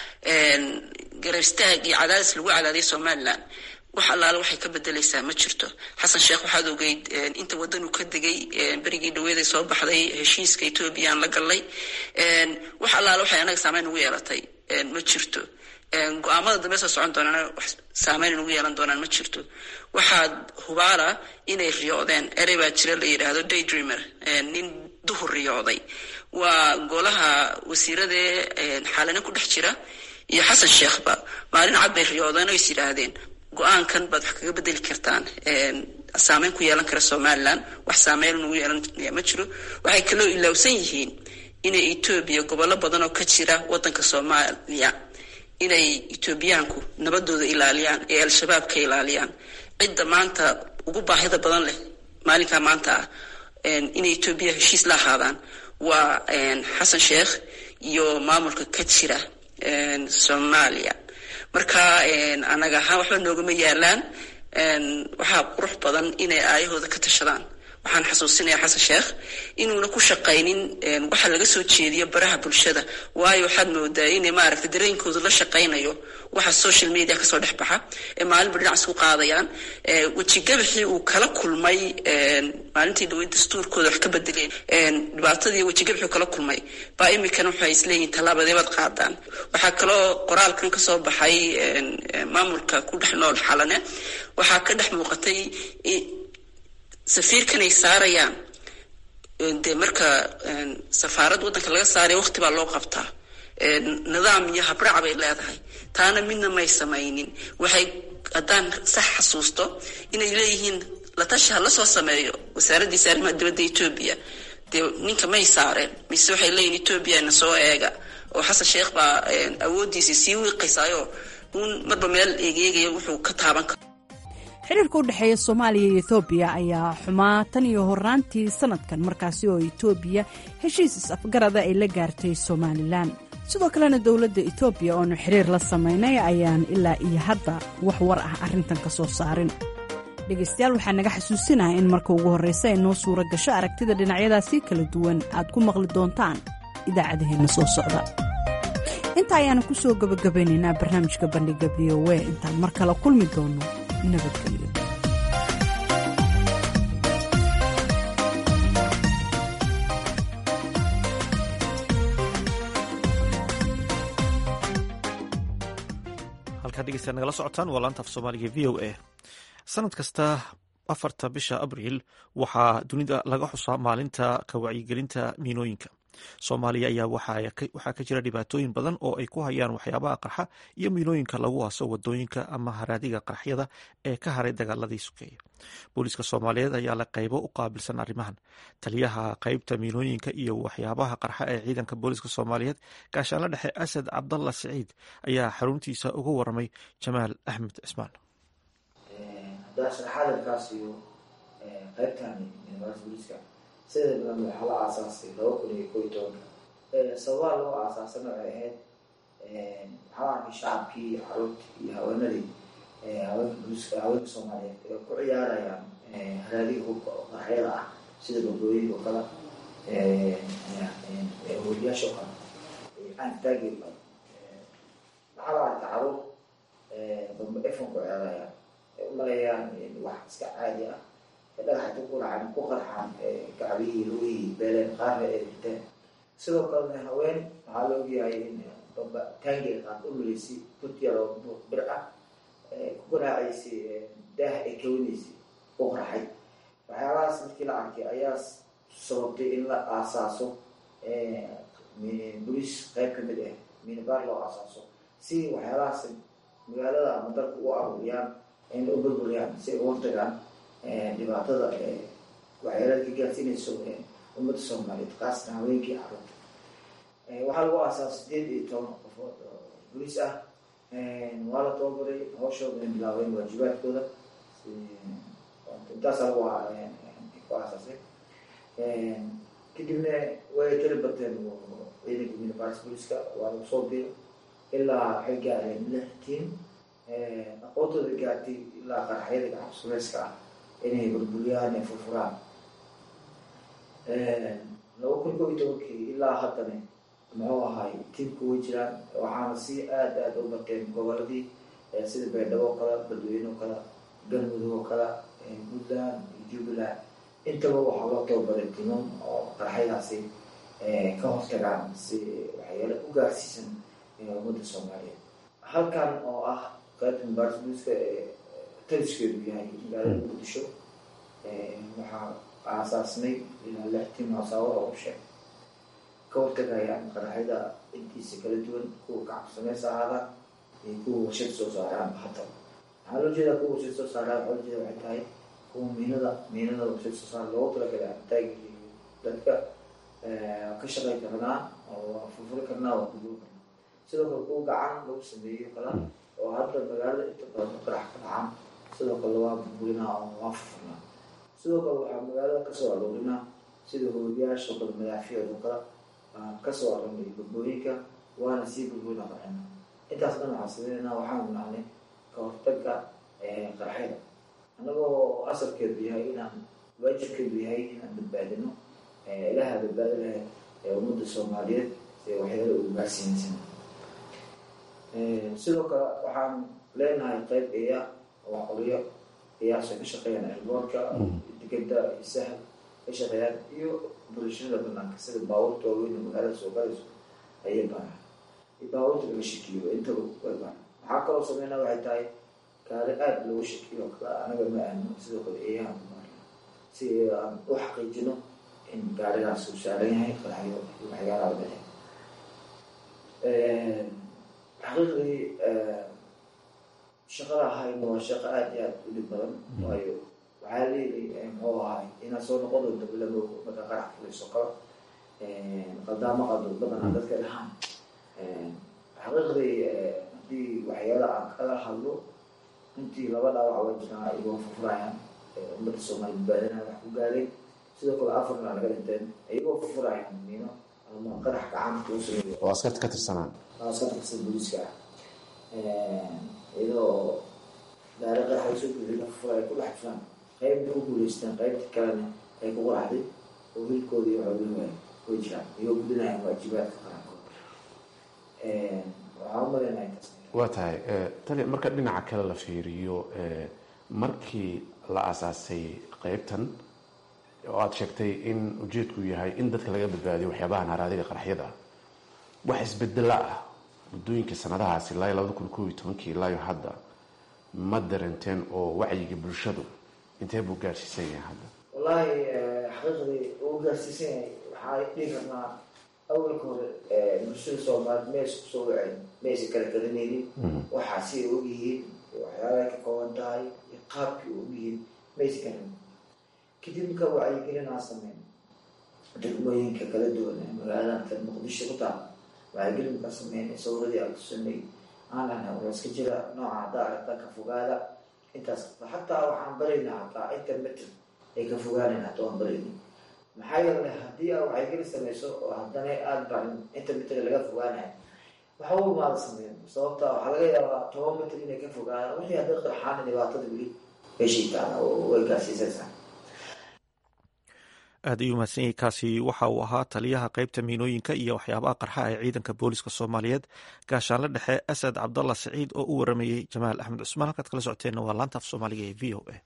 garab istaag iyo cadaadis lagu cadaadiya somalilan wax allaale waxay ka bedelaysaa ma jirto xasan sheekh waxaad ogeyd inta waddan uu ka degay berigii dhaweeday soo baxday heshiiska etoobiya aan la gallay wax allaale waxay anaga saameyn ugu yeelatay ma jirto go-aamada dambe soo socon doonaan wax saameyn ugu yeelan doonaan ma jirto waxaad hubaala inay riyoodeen erey baa jira la yidhaahdo daydreamer nin duhur riyooday waa golaha wasiiradee xaalina ku dhex jira iyo xasan sheekhba maalin cad bay riyoodeen oo is yidhaahdeen go-aankan baad wax kaga bedeli kartaan saameyn ku yeelan kara somalilan wax saameyn ugu yeelanaya ma jiro waxay kaloo ilaawsan yihiin inay etoobiya gobollo badan oo ka jira waddanka soomaaliya inay etoobiyaanku nabadooda ilaaliyaan ee al-shabaab ka ilaaliyaan cidda maanta ugu baahida badan leh maalinkaa maanta ah inay etoobiya heshiis la ahaadaan waa xasan sheekh iyo maamulka ka jira soomaaliya marka anaga ahaan waxba noogama yaalaan waxaa qurux badan inay aayahooda ka tashadaan waxaan xasuusinayaa xasan sheekh inuuna ku shaqaynin waxa laga soo jeediyo baraha bulshada waayo waxaad moodaa inay maaragtay dareenkooda la shaqaynayo waxa social media kasoo dhex baxa ee maalinba dhinac isku qaadayaan wejigabaxii uu kala kulmay maalintii dhaweyd dastuurkooda wax ka bedeleen dhibaatadii wejigabaxii uu kala kulmay baa iminkana waxay isleeyihin tallaabadeebaad qaadaan waxaa kaloo qoraalkan kasoo baxay maamulka ku dhex nool xalane waxaa ka dhex muuqatay safiirkan ay saarayaan dee marka safaarad waddanka laga saaraya waqti baa loo qabtaa nidaam iyo habraac bay leedahay taana midna may samaynin waxay haddaan sax xasuusto inay leeyihiin la tashi ha la soo sameeyo wasaaraddiisa arrimaha dibadda etoobiya dee ninka may saareen mise waxay leeyihin etoobiya na soo eega oo xasan sheekh baa awooddiisii sii wiiqaysaayo uun marba meel eegeegaya wuxuu ka taaban karo xiriirka u dhexeeya soomaaliya iyo etoobiya ayaa xumaa tan iyo horaantii sanadkan markaasi oo etoobiya heshiis is-afgarada ay la gaartay somalilan sidoo kalena dowladda etoobiya oonu xiriir la samaynay ayaan ilaa iyo hadda wax war ah arrintan ka soo saarin dhegaystayaal waxaa naga xasuusinaha in marka ugu horraysa ay noo suura gasho aragtida dhinacyadaasi kala duwan aad ku maqli doontaan idaacadaheenna soo socda intaa ayaanu ku soo gabagabaynaynaa barnaamijka bandhiga v o a intaan mar kale kulmi doonno nabadgelyo halkaa dhegeystaad nagala socotaan waa laanta af soomaaliga v o a sanad kasta afarta bisha abriil waxaa dunida laga xusaa maalinta ka wacyigelinta miinooyinka soomaaliya ayaa waxaa ka jira dhibaatooyin badan oo ay ku hayaan waxyaabaha qarxa iyo miinooyinka lagu aaso wadooyinka ama haraadiga qarxyada ee ka haray dagaaladii sukeeya booliiska soomaaliyeed ayaa la qaybo u qaabilsan arrimahan taliyaha qeybta miinooyinka iyo waxyaabaha qarxa ee ciidanka booliiska soomaaliyeed gaashaanla dhexe asad cabdalla siciid ayaa xaruntiisa uga waramay jamaal axmed cismaan sida badan waxaa la aasaasay laba kun iyo ko iyo tobanka sababaha loo aasaasana waxay ahayd waxaa arkay shacabkii caruurtii iyo haweenadii haweenka boliska haweenka soomaaliyeed ee ku ciyaarayaan haraadiga hubka oo qaraxyada ah sida badooyinka oo kale horiyaasha oo kale aantaagi waxaa la arka caruur bamba efon ku ciyaarayaan ay u maleeyaan wax iska caadi ah dhagaxta ku racan ku qarxaan gacbihii lugihii beeleen qaarna ay dhinteen sidoo kalena haween waxaa la ogyahay in bamba taangiga qaad u maleysay butyaro bir ah ku garaacaysay daah ay kawinaysay u qarxay waxyaalahaas markii la arkay ayaa sababtay in la aasaaso boliis qayb ka mid ah minibaar loo aasaaso si waxyaalahaas magaalada ama dalka u aruuriyaan in u burburiyaan si ay u hortagaan dhibaatada waxyeelada ka gaarsiinayso ummadda soomaaliyeed kaasna haweenkii caruurta waxaa lagu aasaasa sideed iyo toban qofood oo boliis ah waa la tababaray hawshooda ay bilaabeen waajibaadkooda intaasaa lagu ku aasaasay kadibna way tali bateen ciidanka minibars booliska waa lagu soo biyo ilaa waxay gaareen lix tiim aqoontooda gaartay ilaa qaraxyada gacab suleyska ah inay burburiyaan ay furfuraan laba kun koo iyo tobankii ilaa haddana muxuu ahay tiimku way jiraan waxaana si aada aada u barteen goboladii sida baydhabo oo kale badweyne oo kale galmudug oo kale puntland iyo jubbaland intaba waxaa loo tababaray timam oo qaraxyadaasi ka hortagaan si waxyaala u gaarsiisan ummadda soomaaliyeed halkan oo ah qaybta mbarsbuska ee taliskeedu yahay magaalada muqdisho waxaa aasaasnay ilaa lix tim asaawada oo sheeg ka hortagayaan qaraxyada intiisa kala duwan kuwa kacabsameys ahaadaan iyo kuwa warshad soo saaraan hata waxaa loo jeedaa kuwa warshad soo saaraan waxaa loo jeeda waxay tahay kuwa miinada miinada warshad soo saar loogu talagalay amtaagi dadka ka shaqay karnaa oo furfuri karnaa waa kuduuri karnaa sidoo kale kuwa gacan lagu sameeyo kala oo hadda magaalada inta badan qarax ka dhacaan sidoo kale waa burburinaa oo waa furfurnaa sidoo kale waxaa magaalada kasoo aroorinaa sida hooyayaasha kale madaafiicdo kale kasoo aroonay badbooyinka waana sii burburina qarxina intaas dhan waxaa sameynayna waxaan nacnay ka hortaga qaraxyada annagoo asalkeedu yahay inaan waajibkeedu yahay inaan badbaadino ilaha badbaadi lahay ee ummadda soomaaliyeed ee waxyaala ugu gaarsiinaysan sidoo kale waxaan leenahay qayb eya oo qoriyo eyaasha ka shaqeeyaan elboorka digada iyo sahal ka shaqeeyaan iyo bulshada banaanka sida baabuurta waaweyn magaalada soo galayso ayay baaraan iyo baabuurta laga shakiyo intaba way baaraan waxaa kaloo sameynaa waxay tahay gaari aada loogu shakiyo kale anaga ma aano sidoo kale eeyahan ku baarna si aan u xaqiijino in gaarigaas uu saaran yahay qaraxyo iyo waxyaalaha bale xaqiiqdii shaqada ahayna waa shaqo aada iyo aada u dhib badan waayo waxaa leeyahay muxuu ahay inaad soo noqon doonto bilamo marka qarax fulayso kale qaldaamo qaldood badanaa dadka dhahaan xaqiiqdii haddii waxyaala aan kala hadlo intii laba dhaawac waa jiraan iyagoo furfurayaan ummadda soomaali badbaadinaya wax ku gaareen sidoo kale afarna laga dhinteen iyagoo furfurayaan miino ama qarax gacanta u sameeyo oo askarta ka tirsanaan askarta kastan booliiska ah iyadoo gaari qarax ay soo buuxiyeen furfura ay ku dhex jiraan qaybna u guuleysteen qaybta kalena ay ku qaraxday oo hilkooda iyo xoolihii waay way jiraan iyagoo gudinayaan waajibaadka qarankooda waxaa u malaynaya intaas waa tahay tali marka dhinaca kale la fiiriyo markii la asaasay qeybtan oo aada sheegtay in ujeedku yahay in dadka laga badbaadiyo waxyaabahan haraadiga qaraxyada wax isbedela ah muddooyinka sanadahaasi ilaa iyo labada kun koob iyo tobankii ilaa iyo hadda ma darenteen oo wacyiga bulshadu intee buu gaarsiisan yahay hadda wallaahi xaqiiqdii uu gaarsiisan yahay waxaa dhihi karnaa awalka hore bulshada soomaalied maysa kusoo waceen maysa kala garanaynin waxaasi ay ogyihiin waxyaalahay ka kooban tahay iyo qaabkii u ogyihiin maysa garan kadib marka wacyigelinaa sameyn degmooyinka kala duwan ee magaalada muqdisho ku taal wacyigelin markaa sameynay sawradii aan tusanay aan lahnay waa iska jira nooca haddaa aragta ka fogaada intaas xataa waxaan baraynaa hataa intermeter ay ka fogaanayn hataa waan baraynay maxaa yeelay haddii aa wacyigelin samayso oo haddana aada barin intermeter laga fogaanayo waxa u imaada sameyn sababta waxaa laga yaabaa toban mitr inay ka fogaadaan wixii hadday qarxaana dhibaatada weli heshiitaan oo way gaarsiisaysaa aad ayuu mahadsan yahay kaasi waxa uu ahaa taliyaha qeybta miinooyinka iyo waxyaabaha qarxa ee ciidanka booliska soomaaliyeed gaashaanle dhexe asad cabdallah saciid oo u waramayey jamaal axmed cusmaan halkaad kala socoteenna waa laanta af soomaaliga ee v o a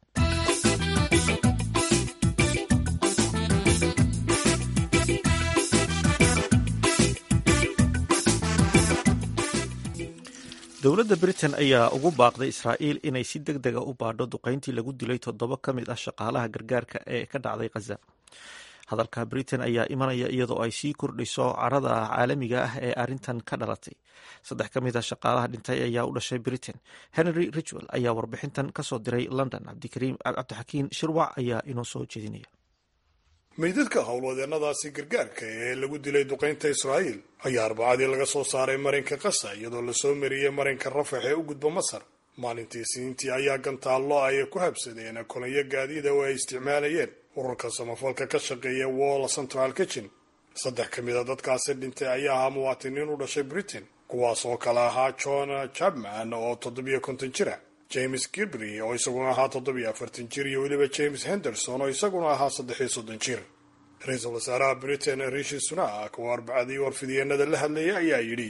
dowladda britain ayaa ugu baaqday israa'iil inay si deg dega u baadho duqeyntii lagu dilay toddoba ka mid ah shaqaalaha gargaarka ee ka dhacday khaza hadalka britain ayaa imanaya iyadoo ay sii kordhiso carada caalamiga ah ee arrintan ka dhalatay saddex ka mid a shaqaalaha dhintay ayaa u dhashay britain henry richwell ayaa warbixintan kasoo diray london cabdixakiin shirwac ayaa inoo soo jeedinaya meydadka howlwadeennadaasi gargaarka ee lagu dilay duqaynta israa'iil ayaa arbacadii laga soo saaray marinka qasa iyadoo lasoo mariyey marinka rafax ee u gudba masar maalintii isniintii ayaa gantaallo ay ku habsadeen kolonyo gaadiida oo ay isticmaalayeen ururka samafalka ka shaqeeya wall central kitchen saddex ka mid a dadkaasi dhintay ayaa ahaa muwaatiniin u dhashay britain kuwaas oo kale ahaa john chapman oo toddobiyo konton jira james gibry oo isaguna ahaa toddobiyo afartan jir iyo weliba james henderson oo isaguna ahaa saddexiyo soddon jir ra-iisul wasaaraha britain rishi sunak oo arbacadii warfidyeennada la hadlayay ayaa yidhi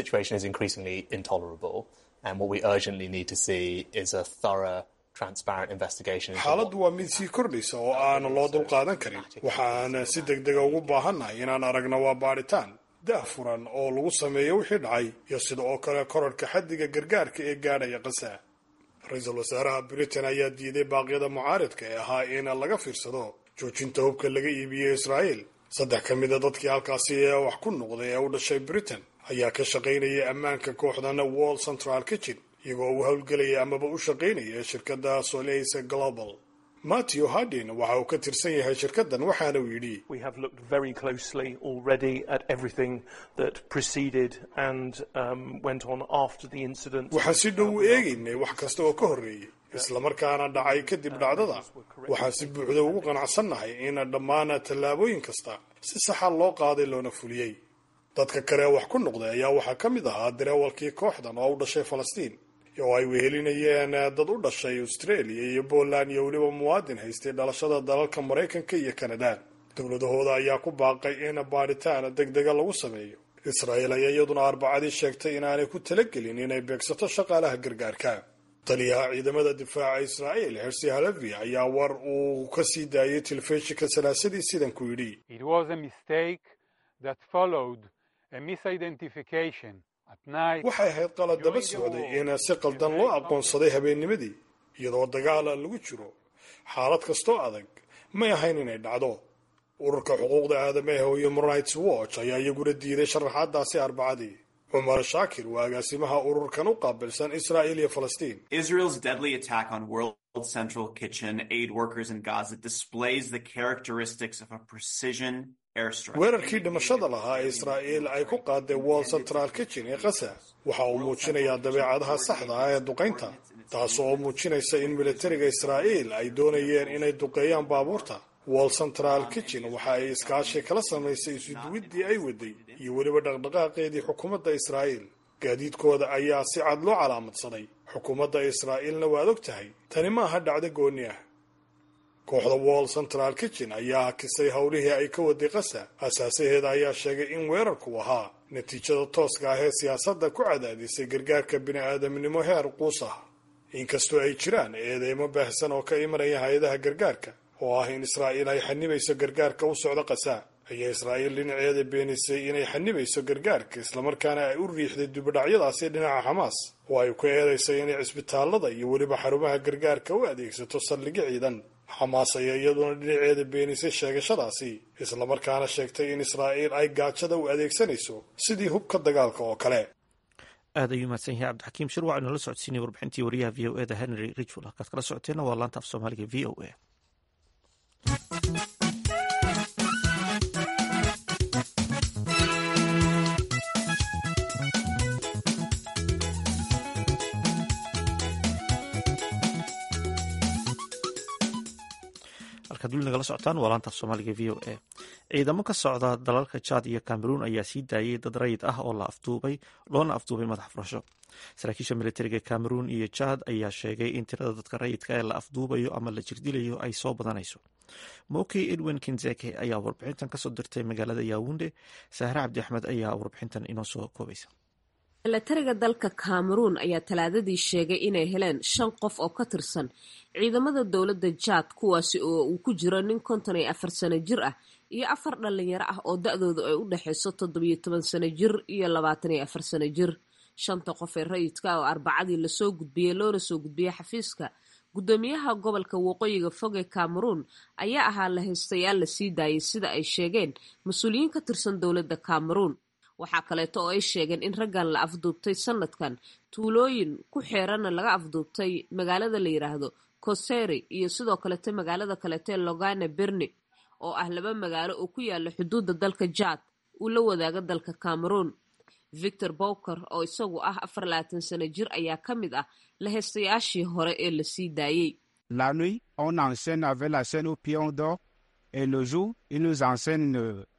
xaaladdu waa mid sii kordhaysa oo aan loo dulqaadan karin waxaan si deg dega ugu baahannahay inaan aragno waa baadhitaan dah furan oo lagu sameeyo wixii dhacay iyo sida oo kale korarhka xaddiga gargaarka ee gaadhaya qasa ra-iisul wasaaraha britain ayaa diiday baaqyada mucaaridka ee ahaa in laga fiirsado joojinta hubka laga iibiyey israa'iil saddex ka mida dadkii halkaasi ee wax ku noqday ee u dhashay britain ayaa ka shaqaynayay ammaanka kooxdan wall central kitchen iyagoo u howlgelaya amaba u shaqaynaya shirkadda soleys global matthew hardin waxa uu ka tirsan yahay shirkaddan waxaana uu yidhi waxaan si dhow u eegaynay wax kasta oo ka horreeyey islamarkaana dhacay kadib dhacdada waxaan si buuxda ugu qanacsannahay in dhammaan tallaabooyin kasta si saxa loo qaaday loona fuliyey dadka kale ee wax ku noqday ayaa waxaa ka mid ahaa dareewalkii kooxdan oo u dhashay falastiin oo ay wehelinayeen dad u dhashay australia iyo poland iyo weliba muwaadin haystay dhalashada dalalka maraykanka iyo kanada dowladahooda ayaa ku baaqay in baadhitaan deg dega lagu sameeyo israa'iil ayaa iyaduna arbacadii sheegtay inaanay ku talagelin inay beegsato shaqaalaha gargaarka taliyaha ciidamada difaaca israa'iil hersi halevi ayaa war uu ka sii daayay telefishinka salaasadii sidan ku yidhi waxay ahayd qalad daba socday in si qaldan loo aqoonsaday habeennimadii iyadoo dagaala lagu jiro xaalad kastoo adag may ahayn inay dhacdo ururka xuquuqda aadamaha oo human rights watch ayaa iyaguna diiday sharaxaadaasi arbacadii cumar shaakir waa agaasimaha ururkan u qaabilsan israa'iil iyo falastiin weerarkii dhimashada lahaa ee israa'iil ay ku qaaday wall central kitchen ee qasa waxa uu muujinayaa dabeecadaha saxda ah ee duqaynta taas oo muujinaysa in militariga israa'iil ay doonayeen inay duqeeyaan baabuurta wall central kitchen waxa ay iskaashi kala samaysay isuduwiddii ay waday iyo weliba dhaqdhaqaaqeedii xukuumadda israa'iil gaadiidkooda ayaa si cad loo calaamadsaday xukuumadda israa'iilna waad og tahay tani ma aha dhacdo goonni ah kooxda wall central kitchen ayaa hakisay howlihii ay ka waday qasa asaasaheeda ayaa sheegay in weerarku ahaa natiijada tooska ah ee siyaasadda ku cadaadisay gargaarka bini-aadamnimo heer quus ah inkastoo ay jiraan eedeymo baahsan oo ka imanaya hay-adaha gargaarka oo ah in israa'iil ay xanibayso gargaarka u socdo qasa ayaa israa'iil dhinaceeda beenisay inay xanibayso gargaarka islamarkaana ay u riixday dubadhacyadaasi dhinaca xamaas oo ay ku eedaysay inay cisbitaallada iyo weliba xarumaha gargaarka u adeegsato saldhigyo ciidan xamaas ayaa iyaduna dhinaceeda beenisay sheegashadaasi islamarkaana sheegtay in israa'iil ay gaajada u adeegsanayso sidii hubka dagaalka oo kale aad ayuu mahadsan yahay cabdixakiim shirwac inoola socodsiinay warbixintii wariyaha v o eda henry ridgwell halkaad kala socoteenna waa laanta af soomaaliga v o a halkaad weli nagala socotaan waa laanta af soomaaliga v o a ciidamo ka socda dalalka jaad iyo cameroun ayaa sii daayay dad rayid ah oo la afduubay loona afduubay madax furasho saraakiisha militariga cameroun iyo jaad ayaa sheegay in tirada dadka rayidka ee la afduubayo ama la jirdilayo ay soo badanayso moki edwin kinzeke ayaa warbixintan kasoo dirtay magaalada yaawunde sahre cabdi axmed ayaa warbixintan inoo soo koobaysa milatariga dalka cameroun ayaa talaadadii sheegay inay heleen shan qof oo ka tirsan ciidamada dowladda jaad kuwaasi oo uu ku jiro nin konton iyo afar sano jir ah iyo afar dhalinyaro ah oo da-doodu ay u dhexayso toddobiyo toban sano jir iyo labaatan iyo afar sano jir shanta qof ee rayidka oo arbacadii lasoo gudbiyey loona soo gudbiyey xafiiska guddoomiyaha gobolka waqooyiga fog ee cameroun ayaa ahaa la haystayaal la sii daayay sida ay sheegeen mas-uuliyiin ka tirsan dowladda cameroun waxaa kaleeto oo ay sheegeen in raggan la afduubtay sanadkan tuulooyin ku xeeranna laga afduubtay magaalada la yidhaahdo koseri iyo sidoo kaleeto magaalada kaleetee logane berni oo ah laba magaalo oo ku yaala xuduudda dalka jaad uu la wadaaga dalka cameroun victor bowker oo isagu ah afar labaatan sano jir ayaa ka mid ah la heystayaashii hore ee la sii daayey La nuit, on enseigne avec la scène au pion d'or et le jour, il nous enseigne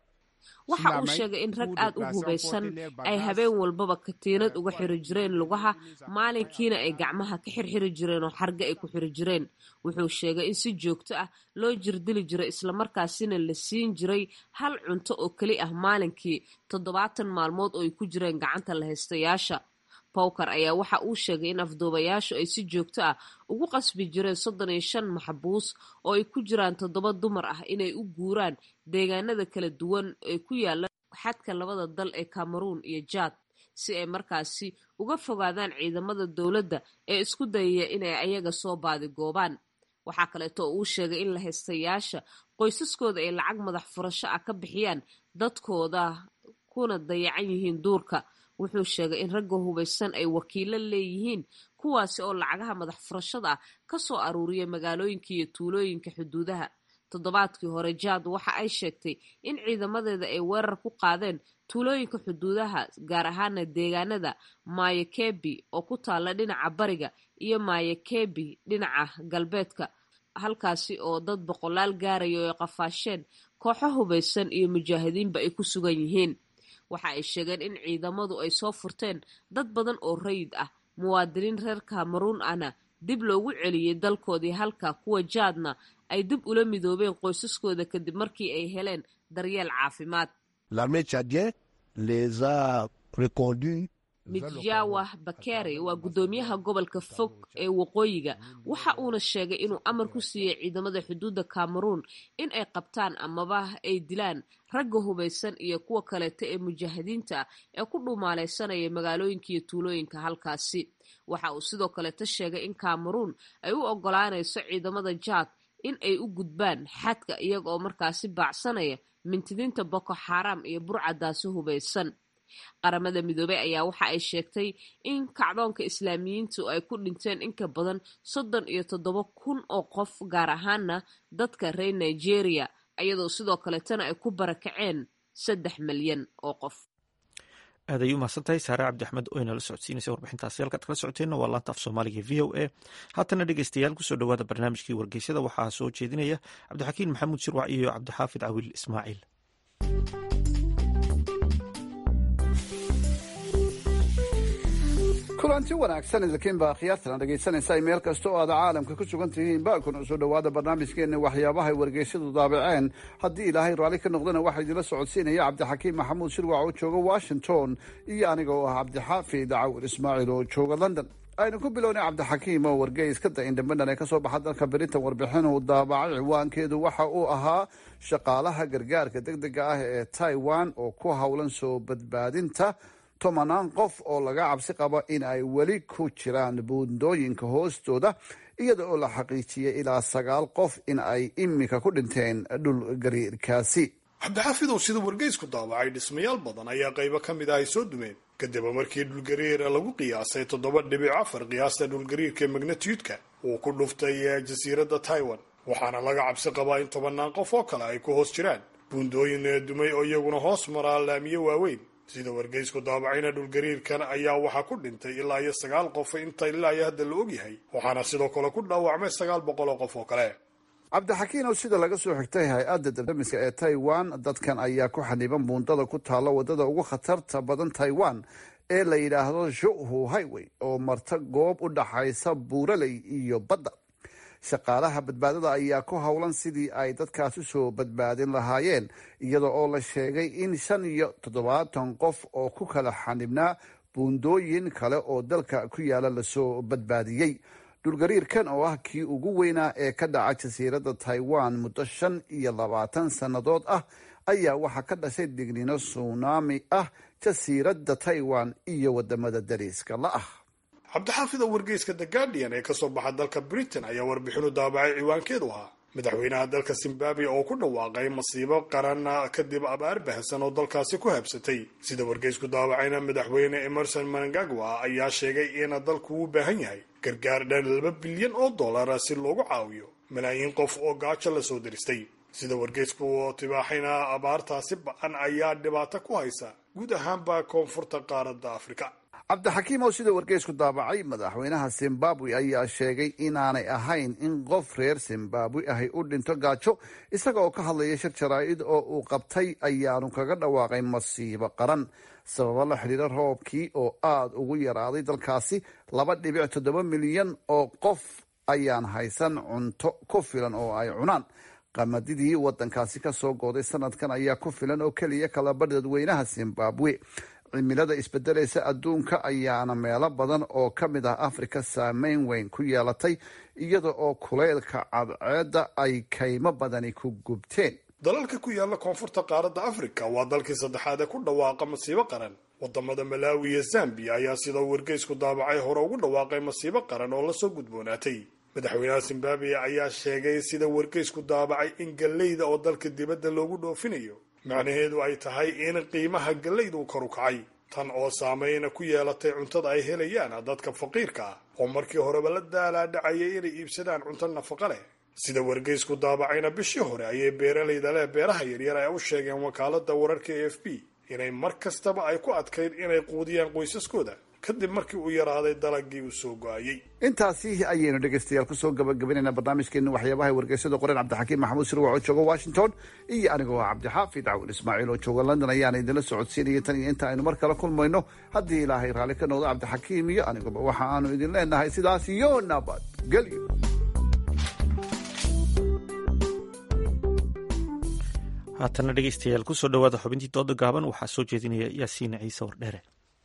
waxa uu sheegay in rag aad u hubaysan ay habeen walbaba katiinad uga xiri jireen lugaha maalinkiina ay gacmaha ka xirxiri jireen oo xarge ay ku xiri jireen wuxuu sheegay in si joogto ah loo jirdili jiray islamarkaasina la siin jiray hal cunto oo keli ah maalinkii toddobaatan maalmood oo ay ku jireen gacanta la haystayaasha bowker ayaa waxa uu sheegay in afduubayaashu ay si joogto ah ugu qasbi jireen soddon iyo shan maxbuus oo ay ku jiraan toddoba dumar ah inay u guuraan deegaanada kala duwan ee ku yaala xadka labada dal ee cameroun iyo jaad si ay markaasi uga fogaadaan ciidamada dowladda ee isku dayaya inay ayaga soo baadigoobaan waxaa kaleeto oo uu sheegay in la haystayaasha qoysaskooda ay lacag madax furasho ah ka bixiyaan dadkooda kuna dayacan yihiin duurka wuxuu sheegay in ragga hubaysan ay wakiilo leeyihiin kuwaasi oo lacagaha madax furashada ah ka soo aruuriya magaalooyinka iyo tuulooyinka xuduudaha toddobaadkii hore jaad waxa ay sheegtay in ciidamadeeda ay weerar ku qaadeen tuulooyinka xuduudaha gaar ahaana deegaanada mayakebi oo ku taala dhinaca bariga iyo mayakebi dhinaca galbeedka halkaasi oo dad boqolaal gaaraya oo ay qafaasheen kooxo hubaysan iyo mujaahidiinba ay ku sugan yihiin waxa ay sheegeen in ciidamadu ay soo furteen dad badan oo rayid ah muwaadiniin reer cameroun ahna dib loogu celiyey dalkoodii halka kuwa jaadna ay dib ula midoobeen qoysaskooda kadib markii ay heleen daryeel caafimaad midjawa bakere waa guddoomiyaha gobolka fog ee waqooyiga waxa uuna sheegay inuu amar ku siiyey ciidamada xuduudda cameroun in ay qabtaan amaba ay dilaan ragga hubaysan iyo kuwa kaleeta ee mujaahidiinta ah ee ku dhumaalaysanaya magaalooyinka iyo tuulooyinka halkaasi waxa uu sidoo kaleeta sheegay in cameroun ay u ogolaanayso ciidamada jaad in ay u gudbaan xadka iyaga oo markaasi baacsanaya mintidiinta boko xaram iyo burcadaasi hubaysan qaramada midoobey ayaa waxa ay sheegtay in kacdoonka islaamiyiintu ay ku dhinteen inka badan soddon iyo toddoba kun oo qof gaar ahaana dadka reer nigeria iyadoo sidoo kaleetana ay ku barakaceen saddex milyan oo qof aad ay u mahadsantahay saare cabdi axmed oo inala socodsiinaysa warbixintaasi halkaad kala socoteenna waa laanta af soomaaliga v o a haatana dhegeystayaal kusoo dhowaada barnaamijkii wargeysyada waxaa soo jeedinaya cabdixakiin maxamuud shirwac iyo cabdixaafid cawil ismaaciil kulanti wanaagsan idinkiinbaa khiyaartana dhegaysanaysa meel kasta oo aad caalamka ku sugan tihiin baakuna soo dhowaada barnaamijkeena waxyaabahay wargeysyadu daabaceen haddii ilaahay raalli ka noqdana waxaa idinla socodsiinaya cabdixakiim maxamuud shirwac oo jooga washington iyo aniga oo ah cabdixaafid cawil ismaaciil oo jooga london aynu ku bilownay cabdixakiim oo wargeys ka da indhambadan ee kasoo baxa dalka berinta warbixin uu daabacay ciwaankeedu waxa uu ahaa shaqaalaha gargaarka deg dega ah ee taiwan oo ku howlan soo badbaadinta tobanaan qof oo laga cabsi qabo in ay weli ku jiraan buundooyinka hoostooda iyada oo la xaqiijiyay ilaa sagaal qof in ay imika ku dhinteen dhul gariirkaasi cabdixaafidow sida wargeysku daabacay dhismayaal badan ayaa qaybo ka mid ah ay soo dumeen kadib markii dhulgariira lagu qiyaasay toddoba dhibic afar qiyaasta dhulgariirka magnatiyudka uu ku dhuftay jasiiradda taiwan waxaana laga cabsi qabaa in tobanaan qof oo kale ay ku hoos jiraan buundooyin dumay oo iyaguna hoos maraa laamiyo waaweyn sida wargeysku daabacayna dhulgariirkan ayaa waxaa ku dhintay ilaa iyo sagaal qof inta ilaa iyo hadda la ogyahay waxaana sidoo kale ku dhaawacmay sagaal boqol oo qof oo kale cabdixakiin oo sida laga soo xigtay hay-adda dardamiska ee taiwan dadkan ayaa ku xaniban buundada ku taalla wadada ugu khatarta badan taiwan ee la yidhaahdo shuhu highway oo marta goob u dhaxaysa buuraley iyo badda shaqaalaha badbaadada ayaa ku howlan sidii ay dadkaas usoo badbaadin lahaayeen iyada oo la sheegay in shan iyo toddobaatan qof oo ku kala xanibnaa buundooyin kale oo dalka ku yaala lasoo badbaadiyey dhulgariirkan oo ah kii ugu weynaa ee ka dhaca jasiiradda taiwan muddo shan iyo labaatan sannadood ah ayaa waxaa ka dhashay dignino sunaami ah jasiiradda taiwan iyo wadamada dariiska la ah cabdixaafid oo wargeyska the guardian ee kasoo baxa dalka britain ayaa warbixinu daabacay ciwaankeedu ahaa madaxweynaha dalka zimbabwe oo ku dhawaaqay masiibo qaran kadib abaar bahasan oo dalkaasi ku habsatay sida wargeysku daawacayna madaxweyne emerson manangagwa ayaa sheegay in dalku u baahan yahay gargaar dhan laba bilyan oo dollara si loogu caawiyo malaayiin qof oo gaajo lasoo diristay sida wargeysku oo tibaaxayna abaartaasi ba-an ayaa dhibaato ku haysa guud ahaanba koonfurta qaaradda afrika cabdixakiim oo sida wargeysku daabacay madaxweynaha zimbabwe ayaa sheegay inaanay ahayn in qof reer zimbabwe ahy u dhinto gaajo isaga oo ka hadlaya shir jaraa-id oo uu qabtay ayaanu kaga dhawaaqay masiibo qaran sababo la xidhiira roobkii oo aada ugu yaraaday dalkaasi laba dhibic toddoba milyan oo qof ayaan haysan cunto ku filan oo ay cunaan qamadidii wadankaasi kasoo gooday sanadkan ayaa ku filan oo keliya kalaba dadweynaha zimbabwe cimilada isbedelaysa adduunka ayaana meelo badan oo ka mid ah afrika saameyn weyn ku yeelatay iyada oo kuleylka cadceedda ay kaymo badani ku gubteen dalalka ku yaala koonfurta qaaradda afrika waa dalkii saddexaad ee ku dhawaaqa masiibo qaran wadamada malaawi iyo zambiya ayaa sida wargeysku daabacay hore ugu dhawaaqay masiibo qaran oo lasoo gudboonaatay madaxweynaha zimbabwe ayaa sheegay sida wargeysku daabacay in galleyda oo dalka dibadda loogu dhoofinayo macnaheedu ay tahay in qiimaha gallaydu kor u kacay tan oo saameyna ku yeelatay cuntada ay helayaan dadka faqiirka ah oo markii horeba la daalaadhacayay inay iibsadaan cunto nafaqa leh sida wargeysku daabacayna bishii hore ayay beeralayda leh beeraha yaryar ay u sheegeen wakaalada wararka a f b inay mar kastaba ay ku adkayd inay quudiyaan qoysaskooda kadib markii uu yaraaday dalagii uu soo go-ayey intaasi ayaynu dhegeystayaal kusoo gabagabaynayna barnaamijkeena waxyaabaha wargeysada qoreen cabdixakiim maxamuud sirwac oo jooga washington iyo anigoo ah cabdixaafid cawil ismaaciil oo jooga london ayaana idinla socodsiinaya tan iyo inta aynu mar kale kulmayno haddii ilaahay raalli ka noqdo cabdixakiim iyo aniguba waxa aanu idin leenahay sidaas iyo nabadgelyo haatana dhegeystayaal kusoo dhawaada xubintii dooda gaaban waxaa soo jeedinaya yaasiin ciise wardheere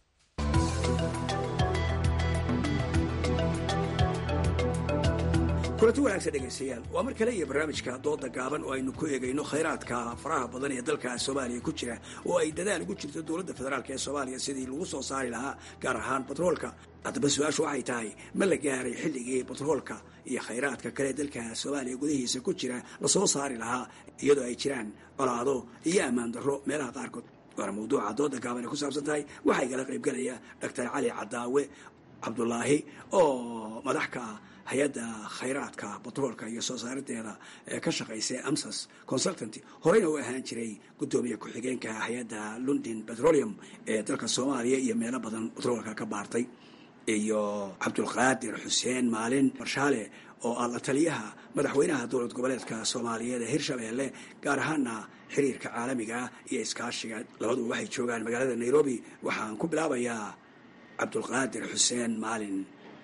kulanti wanaagsan dhegaystayaal waa mar kale iyo barnaamijka dooda gaaban oo aynu ku eegayno khayraadka faraha badan ee dalka soomaaliya ku jira oo ay dadaal ugu jirto dowladda federaalk ee soomaaliya sidii lagu soo saari lahaa gaar ahaan batroolka haddaba su-aashu waxay tahay ma la gaaray xilligii batroolka iyo khayraadka kale dalka soomaaliya gudihiisa ku jira lasoo saari lahaa iyadoo ay jiraan colaado iyo ammaan darro meelaha qaarkood waana mawduuca dooda gaaban ay ku saabsan tahay waxaa igala qaybgalaya doctor cali cadaawe cabdulaahi oo madax ka ah hay-adda khayraadka batroolka iyo soo saarideeda ee ka shaqaysa amsas consultant horeyna u ahaan jiray guddoomiye ku-xigeenka hay-adda london petroleum ee dalka soomaaliya iyo meelo badan batroolka ka baartay iyo cabdulqaadir xuseen maalin marshaale oo ah la taliyaha madaxweynaha dowlad goboleedka soomaaliyeed ee hirshabeelle gaar ahaana xiriirka caalamiga iyo iskaashiga labaduba waxay joogaan magaalada nairobi waxaan ku bilaabayaa cabdulqaadir xuseen maalin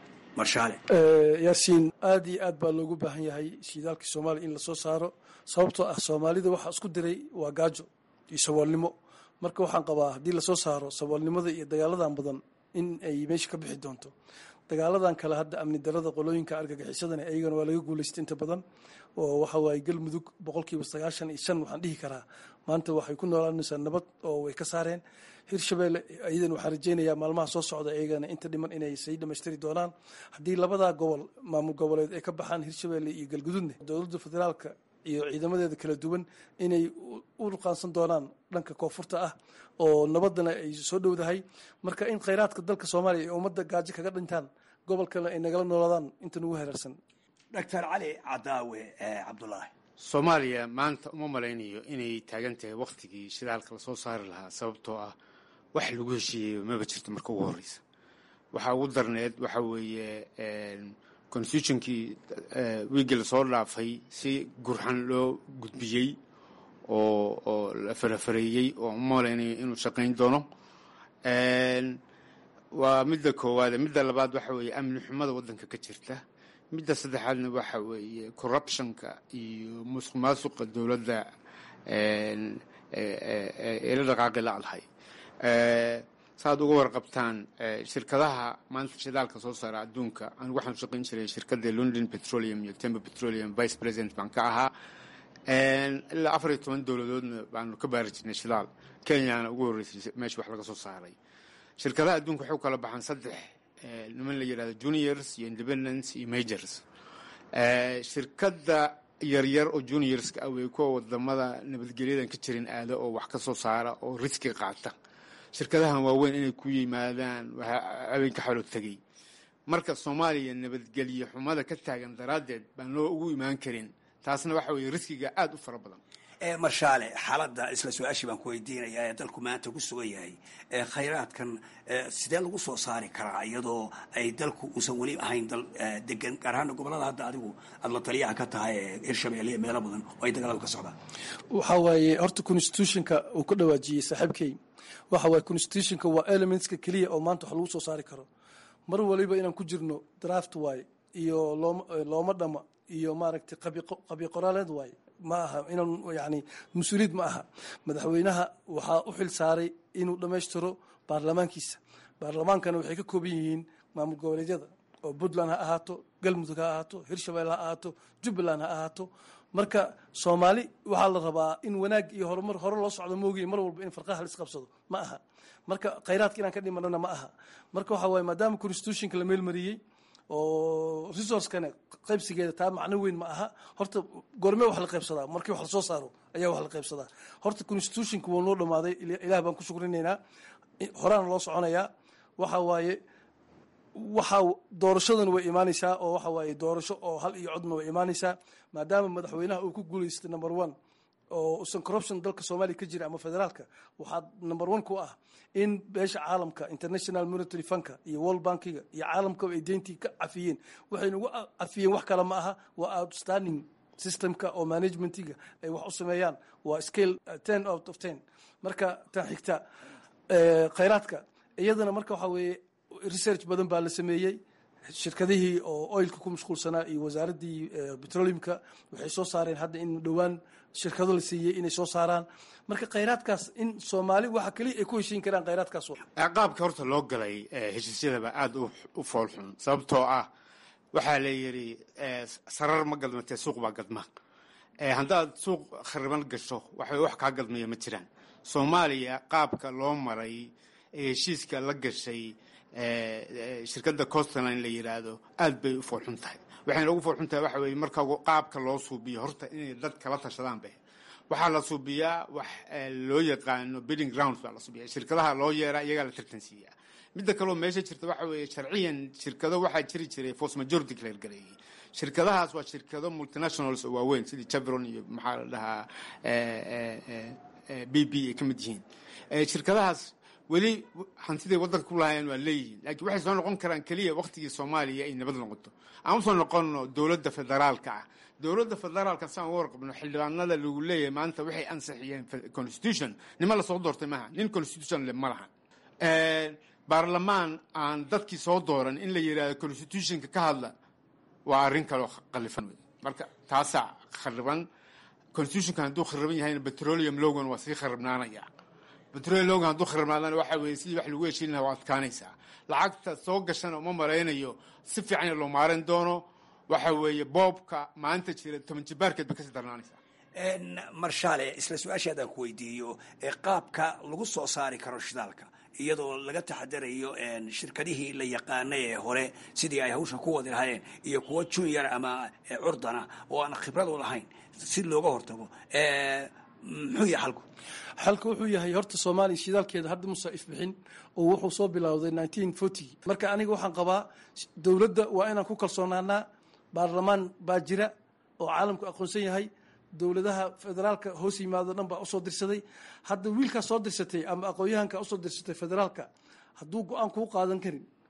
yaasiin aada iyo aad baa loogu baahan yahay shidaalka soomaaliya in lasoo saaro sababtoo ah soomaalida waxaa isku diray waa gaajo iyo saboolnimo marka waxaan qabaa haddii lasoo saaro saboolnimada iyo dagaaladan badan in ay meesha ka bixi doonto dagaaladan kale hadda amni darada qolooyinka argagixisadana ayagana waa laga guulaystay inta badan oo waxa waaye galmudug boqolkiiba sagaashan iyo shan waxaan dhihi karaa maanta waxay ku noolaanaysaa nabad oo way ka saareen hirshabeelle iyadan waxaan rajeynayaa maalmaha soo socda iyagana inta dhiman inay sii dhamaystiri doonaan haddii labadaa gobol maamul goboleed ay ka baxaan hirshabeelle iyo galgududne dowladda federaalka iyo ciidamadeeda kala duwan inay u ruqaansan doonaan dhanka koonfurta ah oo nabadana ay soo dhowdahay marka in khayraadka dalka soomaaliya ay ummadda gaajo kaga dhintaan gobolkana ay nagala noolaadaan inta nagu hereersan doctor cali cadaawe cabdulaahi soomaaliya maanta uma malaynayo inay taagan tahay wakhtigii shidaalka lasoo saari lahaa sababtoo ah wax lagu heshiiyey maba jirto marka ugu horreysa waxaa ugu darneed waxa weeye constitutionkii wiigii lasoo dhaafay si gurxan loo gudbiyey oo oo la farafareeyey oo umalaynayo inuu shaqayn doono waa midda koowaade midda labaad waxa weeye amni xumada waddanka ka jirta midda saddexaadna waxa weeye corruptionka iyo musuq maasuqa dowladda eela dhaqaaqi la-dahay saaad uga warqabtaan shirkadaha maanta shidaalka soo saara adduunka anigu waxaan shaqayn jiray shirkadda london petroleum iyo tember petroleum vice president baan ka ahaa ilaa afar iyo toban dowladoodna baanu ka baari jirnay shidaal kenyana ugu horreysay meesha wax laga soo saaray shirkadaha adduunka waxay u kala baxaan saddex niman la yidhahdo juniors iyo independence iyo majors shirkadda yaryar oo juniorska ah way kuwa wadamada nabadgelyadan ka jirin aada oo wax ka soo saara oo riski qaata shirkadahan waaweyn inay ku yimaadaan habeenka xolo tegey marka soomaaliya nabadgelye xumada ka taagan daraaddeed baan loo ugu imaan karin taasna waxa weeye riskiga aada u fara badan marshaale xaaladda isla su-aashii baan ku weydiinayaa ee dalku maanta ku sugan yahay khayraadkan sidee lagu soo saari karaa iyadoo ay dalku uusan weli ahayn dal degan gaar ahaana gobolada hadda adigu aada la taliyaha ka tahay ee hirshabelle iyo meelo badan oo ay dagaaladu ka socdaan waxaa waaye horta constitutionka uu ka dhawaajiyey saaxiibkey waxa waaye constitutionka waa elementska keliya oo maanta wax lagu soo saari karo mar waliba inaan ku jirno draft waaye iyo looma looma dhama iyo maaragtay qabi qoraaleed waaye ma aha inaan yani mas-uuliyad ma aha madaxweynaha waxaa u xil saaray inuu dhammaystiro baarlamaankiisa baarlamaankana waxay ka kooban yihiin maamul goboleedyada oo puntland ha ahaato galmudug ha ahaato hirshabelle ha ahaato jubbaland ha ahaato marka soomaali waxaa la rabaa in wanaag iyo horumar hore loo socdo moogiye mar walba in farqaha la isqabsado ma aha marka khayraadka inaan ka dhimanana ma aha marka waxaa waaye maadaama constitutionka la meelmariyey oo resourcekana qaybsigeeda taa macno weyn ma aha horta goormee wax la qaybsadaa markii wax lasoo saaro ayaa wax la qaybsadaa horta constitutionka wuu noo dhamaaday ilaah baan ku shukrinaynaa horaana loo soconayaa waxa waaye waxa doorashadan way imaanaysaa oo waxa waaye doorasho oo hal iyo codna way imaanaysaa maadaama madaxweynaha uu ku guulaystay number one oo usan corruption dalka soomaaliya ka jira ama federaalka waxaa number one ku ah in beesha caalamka international monitary funka iyo world bankiga iyo caalamkaba ay deyntii ka cafiyeen waxayna ugu cafiyeen wax kale ma aha waa outstanding systemka oo managementiga ay wax u sameeyaan waa scale ten out of ten marka tan xigta khayraadka iyadana marka waxaa weeye research badan baa la sameeyey shirkadihii oo oilka ku mashquulsanaa iyo wasaaraddii petroleumka waxay soo saareen hadda in dhowaan shirkado la siiyey inay soo saaraan marka khayraadkaas in soomaali waxa keliya ay ku heshiin karaan khayraadkaas qaabka horta loo galay heshiisyadaba aada u foolxun sababtoo ah waxaa la yidhi sarar ma gadmatee suuq baa gadma haddaad suuq khariban gasho waxay wax kaa gadmaya ma jiraan soomaaliya qaabka loo maray ee heshiiska la gashay shirkadda costline la yidhaahdo aad bay u foolxun tahay waxayna ugu foolxun tahay waxa weeye marka qaabka loo suubiyo horta inay dad kala tashadaan be waxaa la suubiyaa wax loo yaqaano bidding grounds baa la suubiyaa shirkadaha loo yeeraa iyagaa la tartansiiyaa midda kaleo meesha jirta waxa weeye sharciyan shirkado waxaa jiri jiray force majority clear gareeyey shirkadahaas waa shirkado multinationals oo waaweyn sidii chevron iyo maxaa la dhahaa b b ay ka mid yihiin shirkadahaas weli hantiday waddanka ku lahaayeen waa leeyihiin laakiin waxay soo noqon karaan keliya waktigii soomaaliya ay nabad noqoto aan usoo noqonno dowladda federaalka ah dowladda federaalka saan uga warqabno xildhibaanada lagu leeyahay maanta waxay ansixiyeen constitution nima lasoo doortay maaha nin constitution le ma laha baarlamaan aan dadkii soo dooran in la yidhahdo constitutionka ka hadla waa arrin kaloo qalifan wey marka taasaa khariban constitutionka hadduu khariban yahayna petroleum logan waa sii kharibnaanaya petroleum logan hadduu kharibnaadana waxa weeye sidii wax lagu heshiin lahaa waa adkaanaysaa lacagta soo gashana uma maraynayo si fiican loo maaran doono waxa weeye boobka maanta jira toban jibaarkeed bay kasii darnaanaysaa marshaale isla su-aashaadaan ku weydiiyo qaabka lagu soo saari karo shidaalka iyadoo laga taxadarayo shirkadihii la yaqaanay ee hore sidii ay hawsha ku wadi lahaayeen iyo kuwo junior ama curdana oo aan khibradu lahayn si looga hortago muxuu yahay xalku xalka wuxuu yahay horta soomaaliya shidaalkeeda hadda musa ifbixin oo wuxuu soo bilowday nineteen forty marka aniga waxaan qabaa dowladda waa inaan ku kalsoonaanaa baarlamaan baa jira oo caalamku aqoonsan yahay dowladaha federaalka hoos yimaado dhan baa usoo dirsaday hadda wiilkaa soo dirsatay ama aqoon-yahanka usoo dirsatay federaalka hadduu go-aan kuu qaadan karin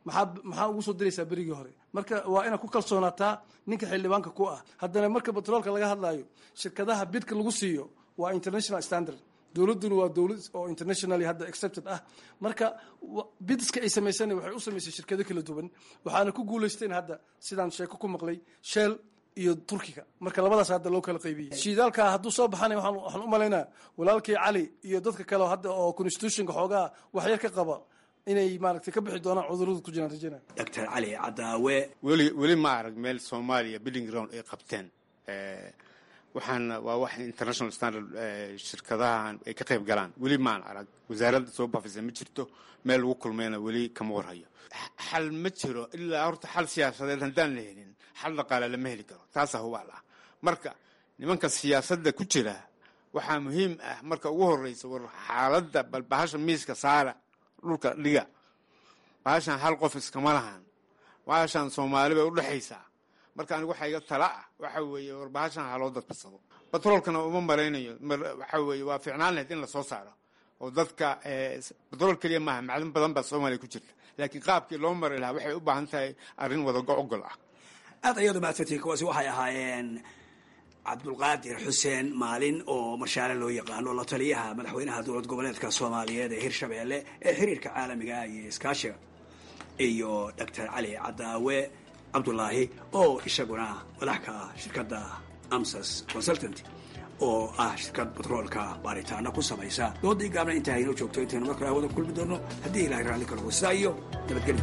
maxaa maxaa ugu soo diraysaa berigii hore marka waa inaad ku kalsoonaataa ninka xildhibaanka ku ah haddana marka batroolka laga hadlaayo shirkadaha bidka lagu siiyo waa international standard dowladduna waa dowlad oo internationally hadda accepted ah marka bidiska ay samaysana waxay u samaysay shirkado kala duwan waxaana ku guulaysteen hadda sidaan sheeko ku maqlay shell iyo turkiga marka labadaas hadda loo kala qaybiyey shiidaalka hadduu soo baxanay waxaan u malaynaa walaalkii cali iyo dadka kale hadda oo constitutionka xoogaa waxyar ka qaba inay maaragtay ka bixi doonaan cudurrada ku jiraan rajana doctor cali cadaawe weli weli ma arag meel soomaaliya building ground ay qabteen waxaana waa wax international standard shirkadahan ay ka qayb galaan weli maan arag wasaaradda soo bafisa ma jirto meel lagu kulmayna weli kama warhayo xal ma jiro ilaa horta xal siyaasadeed haddaan la helin xal dhaqaale lama heli karo taasaa hubaal ah marka nimanka siyaasadda ku jira waxaa muhiim ah marka ugu horreysa war xaaladda bal bahasha miiska saara dhulka dhiga bahashan hal qof iskama lahan bahashan soomaali bay udhexaysaa marka anigu waxaa iga tala ah waxa weeye war bahashan haloo dadbasado batroolkana uma malaynayo waxa weeye waa fiicnaan lahayd in lasoo saaro oo dadka batrool keliya maaha macdin badan baa soomaaliya ku jirta laakiin qaabkii loo mari lahaa waxay u baahan tahay arrin wadago ogol ah aad ayaad umahadsantihiin kuwaasi waxay ahaayeen cabdulqaadir xuseen maalin oo marshaale loo yaqaano la taliyaha madaxweynaha dowlad goboleedka soomaaliyeed ee hirshabeelle ee xiriirka caalamiga iyo iskaashiga iyo doctor cali cadaawe cabdulaahi oo isaguna madax ka ah shirkadda amsas consultant oo ah shirkad batroolka baaritaana ku samaysa doodii gaabna intaa haynoo joogto intaynu mar kale hawada kulmi doono haddii ilahay raalli kala wasidaa iyo nabadgelyo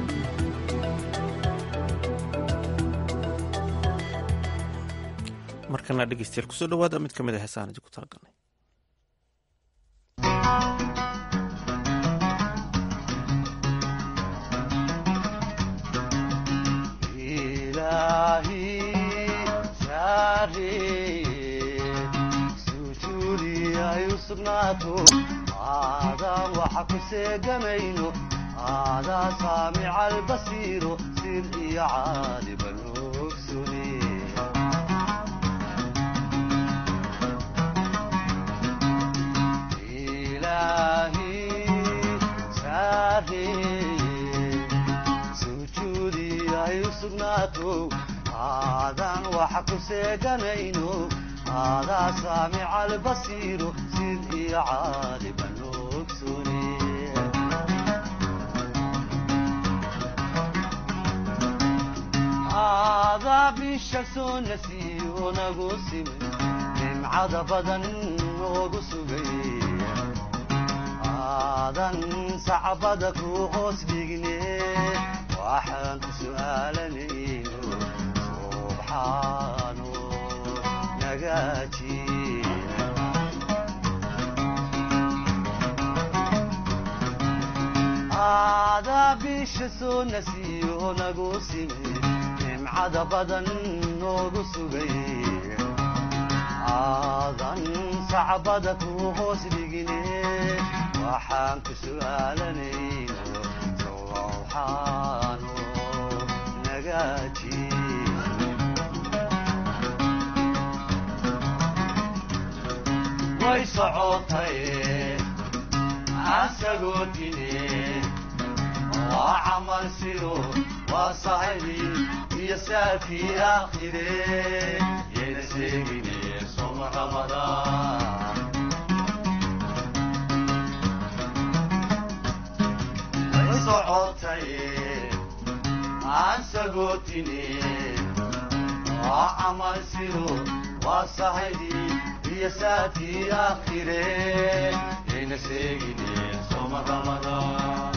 markana dhegeystayaal kusoo dhawaada mid ka mid a heesahan idinku talagalnay aadaan waxa ku seegamayno aadaa saamica albasiiro sir iyo caaliban ogsune sujuudiay u sugnaato aadaan waxa ku seeganayno aadaa saamica albasiiro sid iyo caaliban ogsune aadaa bisha soo nasiyo nagu sime nimcada badan noogu sugay aadan sacbada ku hoos dhigne waxaan ku su'aalanayno subxaano nagaaji aadaa bisha soo nasiyo nagu sime nimcada badan noogu sugay aadan sacbada ku hoos dhigine waxaan ku su'aalanayno sowxaano nagaaji way socotay asagoo dine waa camal sido waa saxibi iyo saafii aakhire yayna sheegine soma ramadaan socotay aan sagootine waa camal sido waa saxidii iyo saafii aakhire yayna sheegine soma ramadaan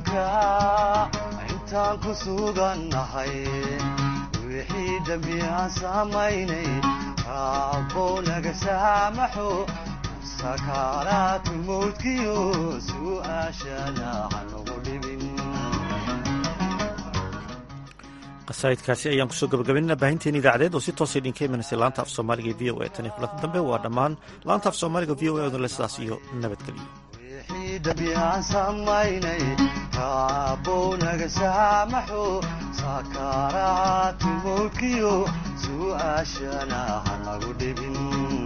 adduunka intaan ku sugannahay wixii dembi aan samaynay raabbow naga saamaxo sakaaraatu mawdkiyo su'aashana hanugu dhibin qasaa'idkaasi ayaan kusoo gabagabaynana baahinteen idaacadeed oo si toosa idinka imanaysa laanta af soomaaliga v o e tan iyo kulanta dambe waa dhammaan laanta af soomaaliga v o e odale sidaas iyo nabadgelyo wixii dembi aan samaynay raabbow naga saamaxo sakaaraatu mawdkiyo su'aashana hanagu dhibin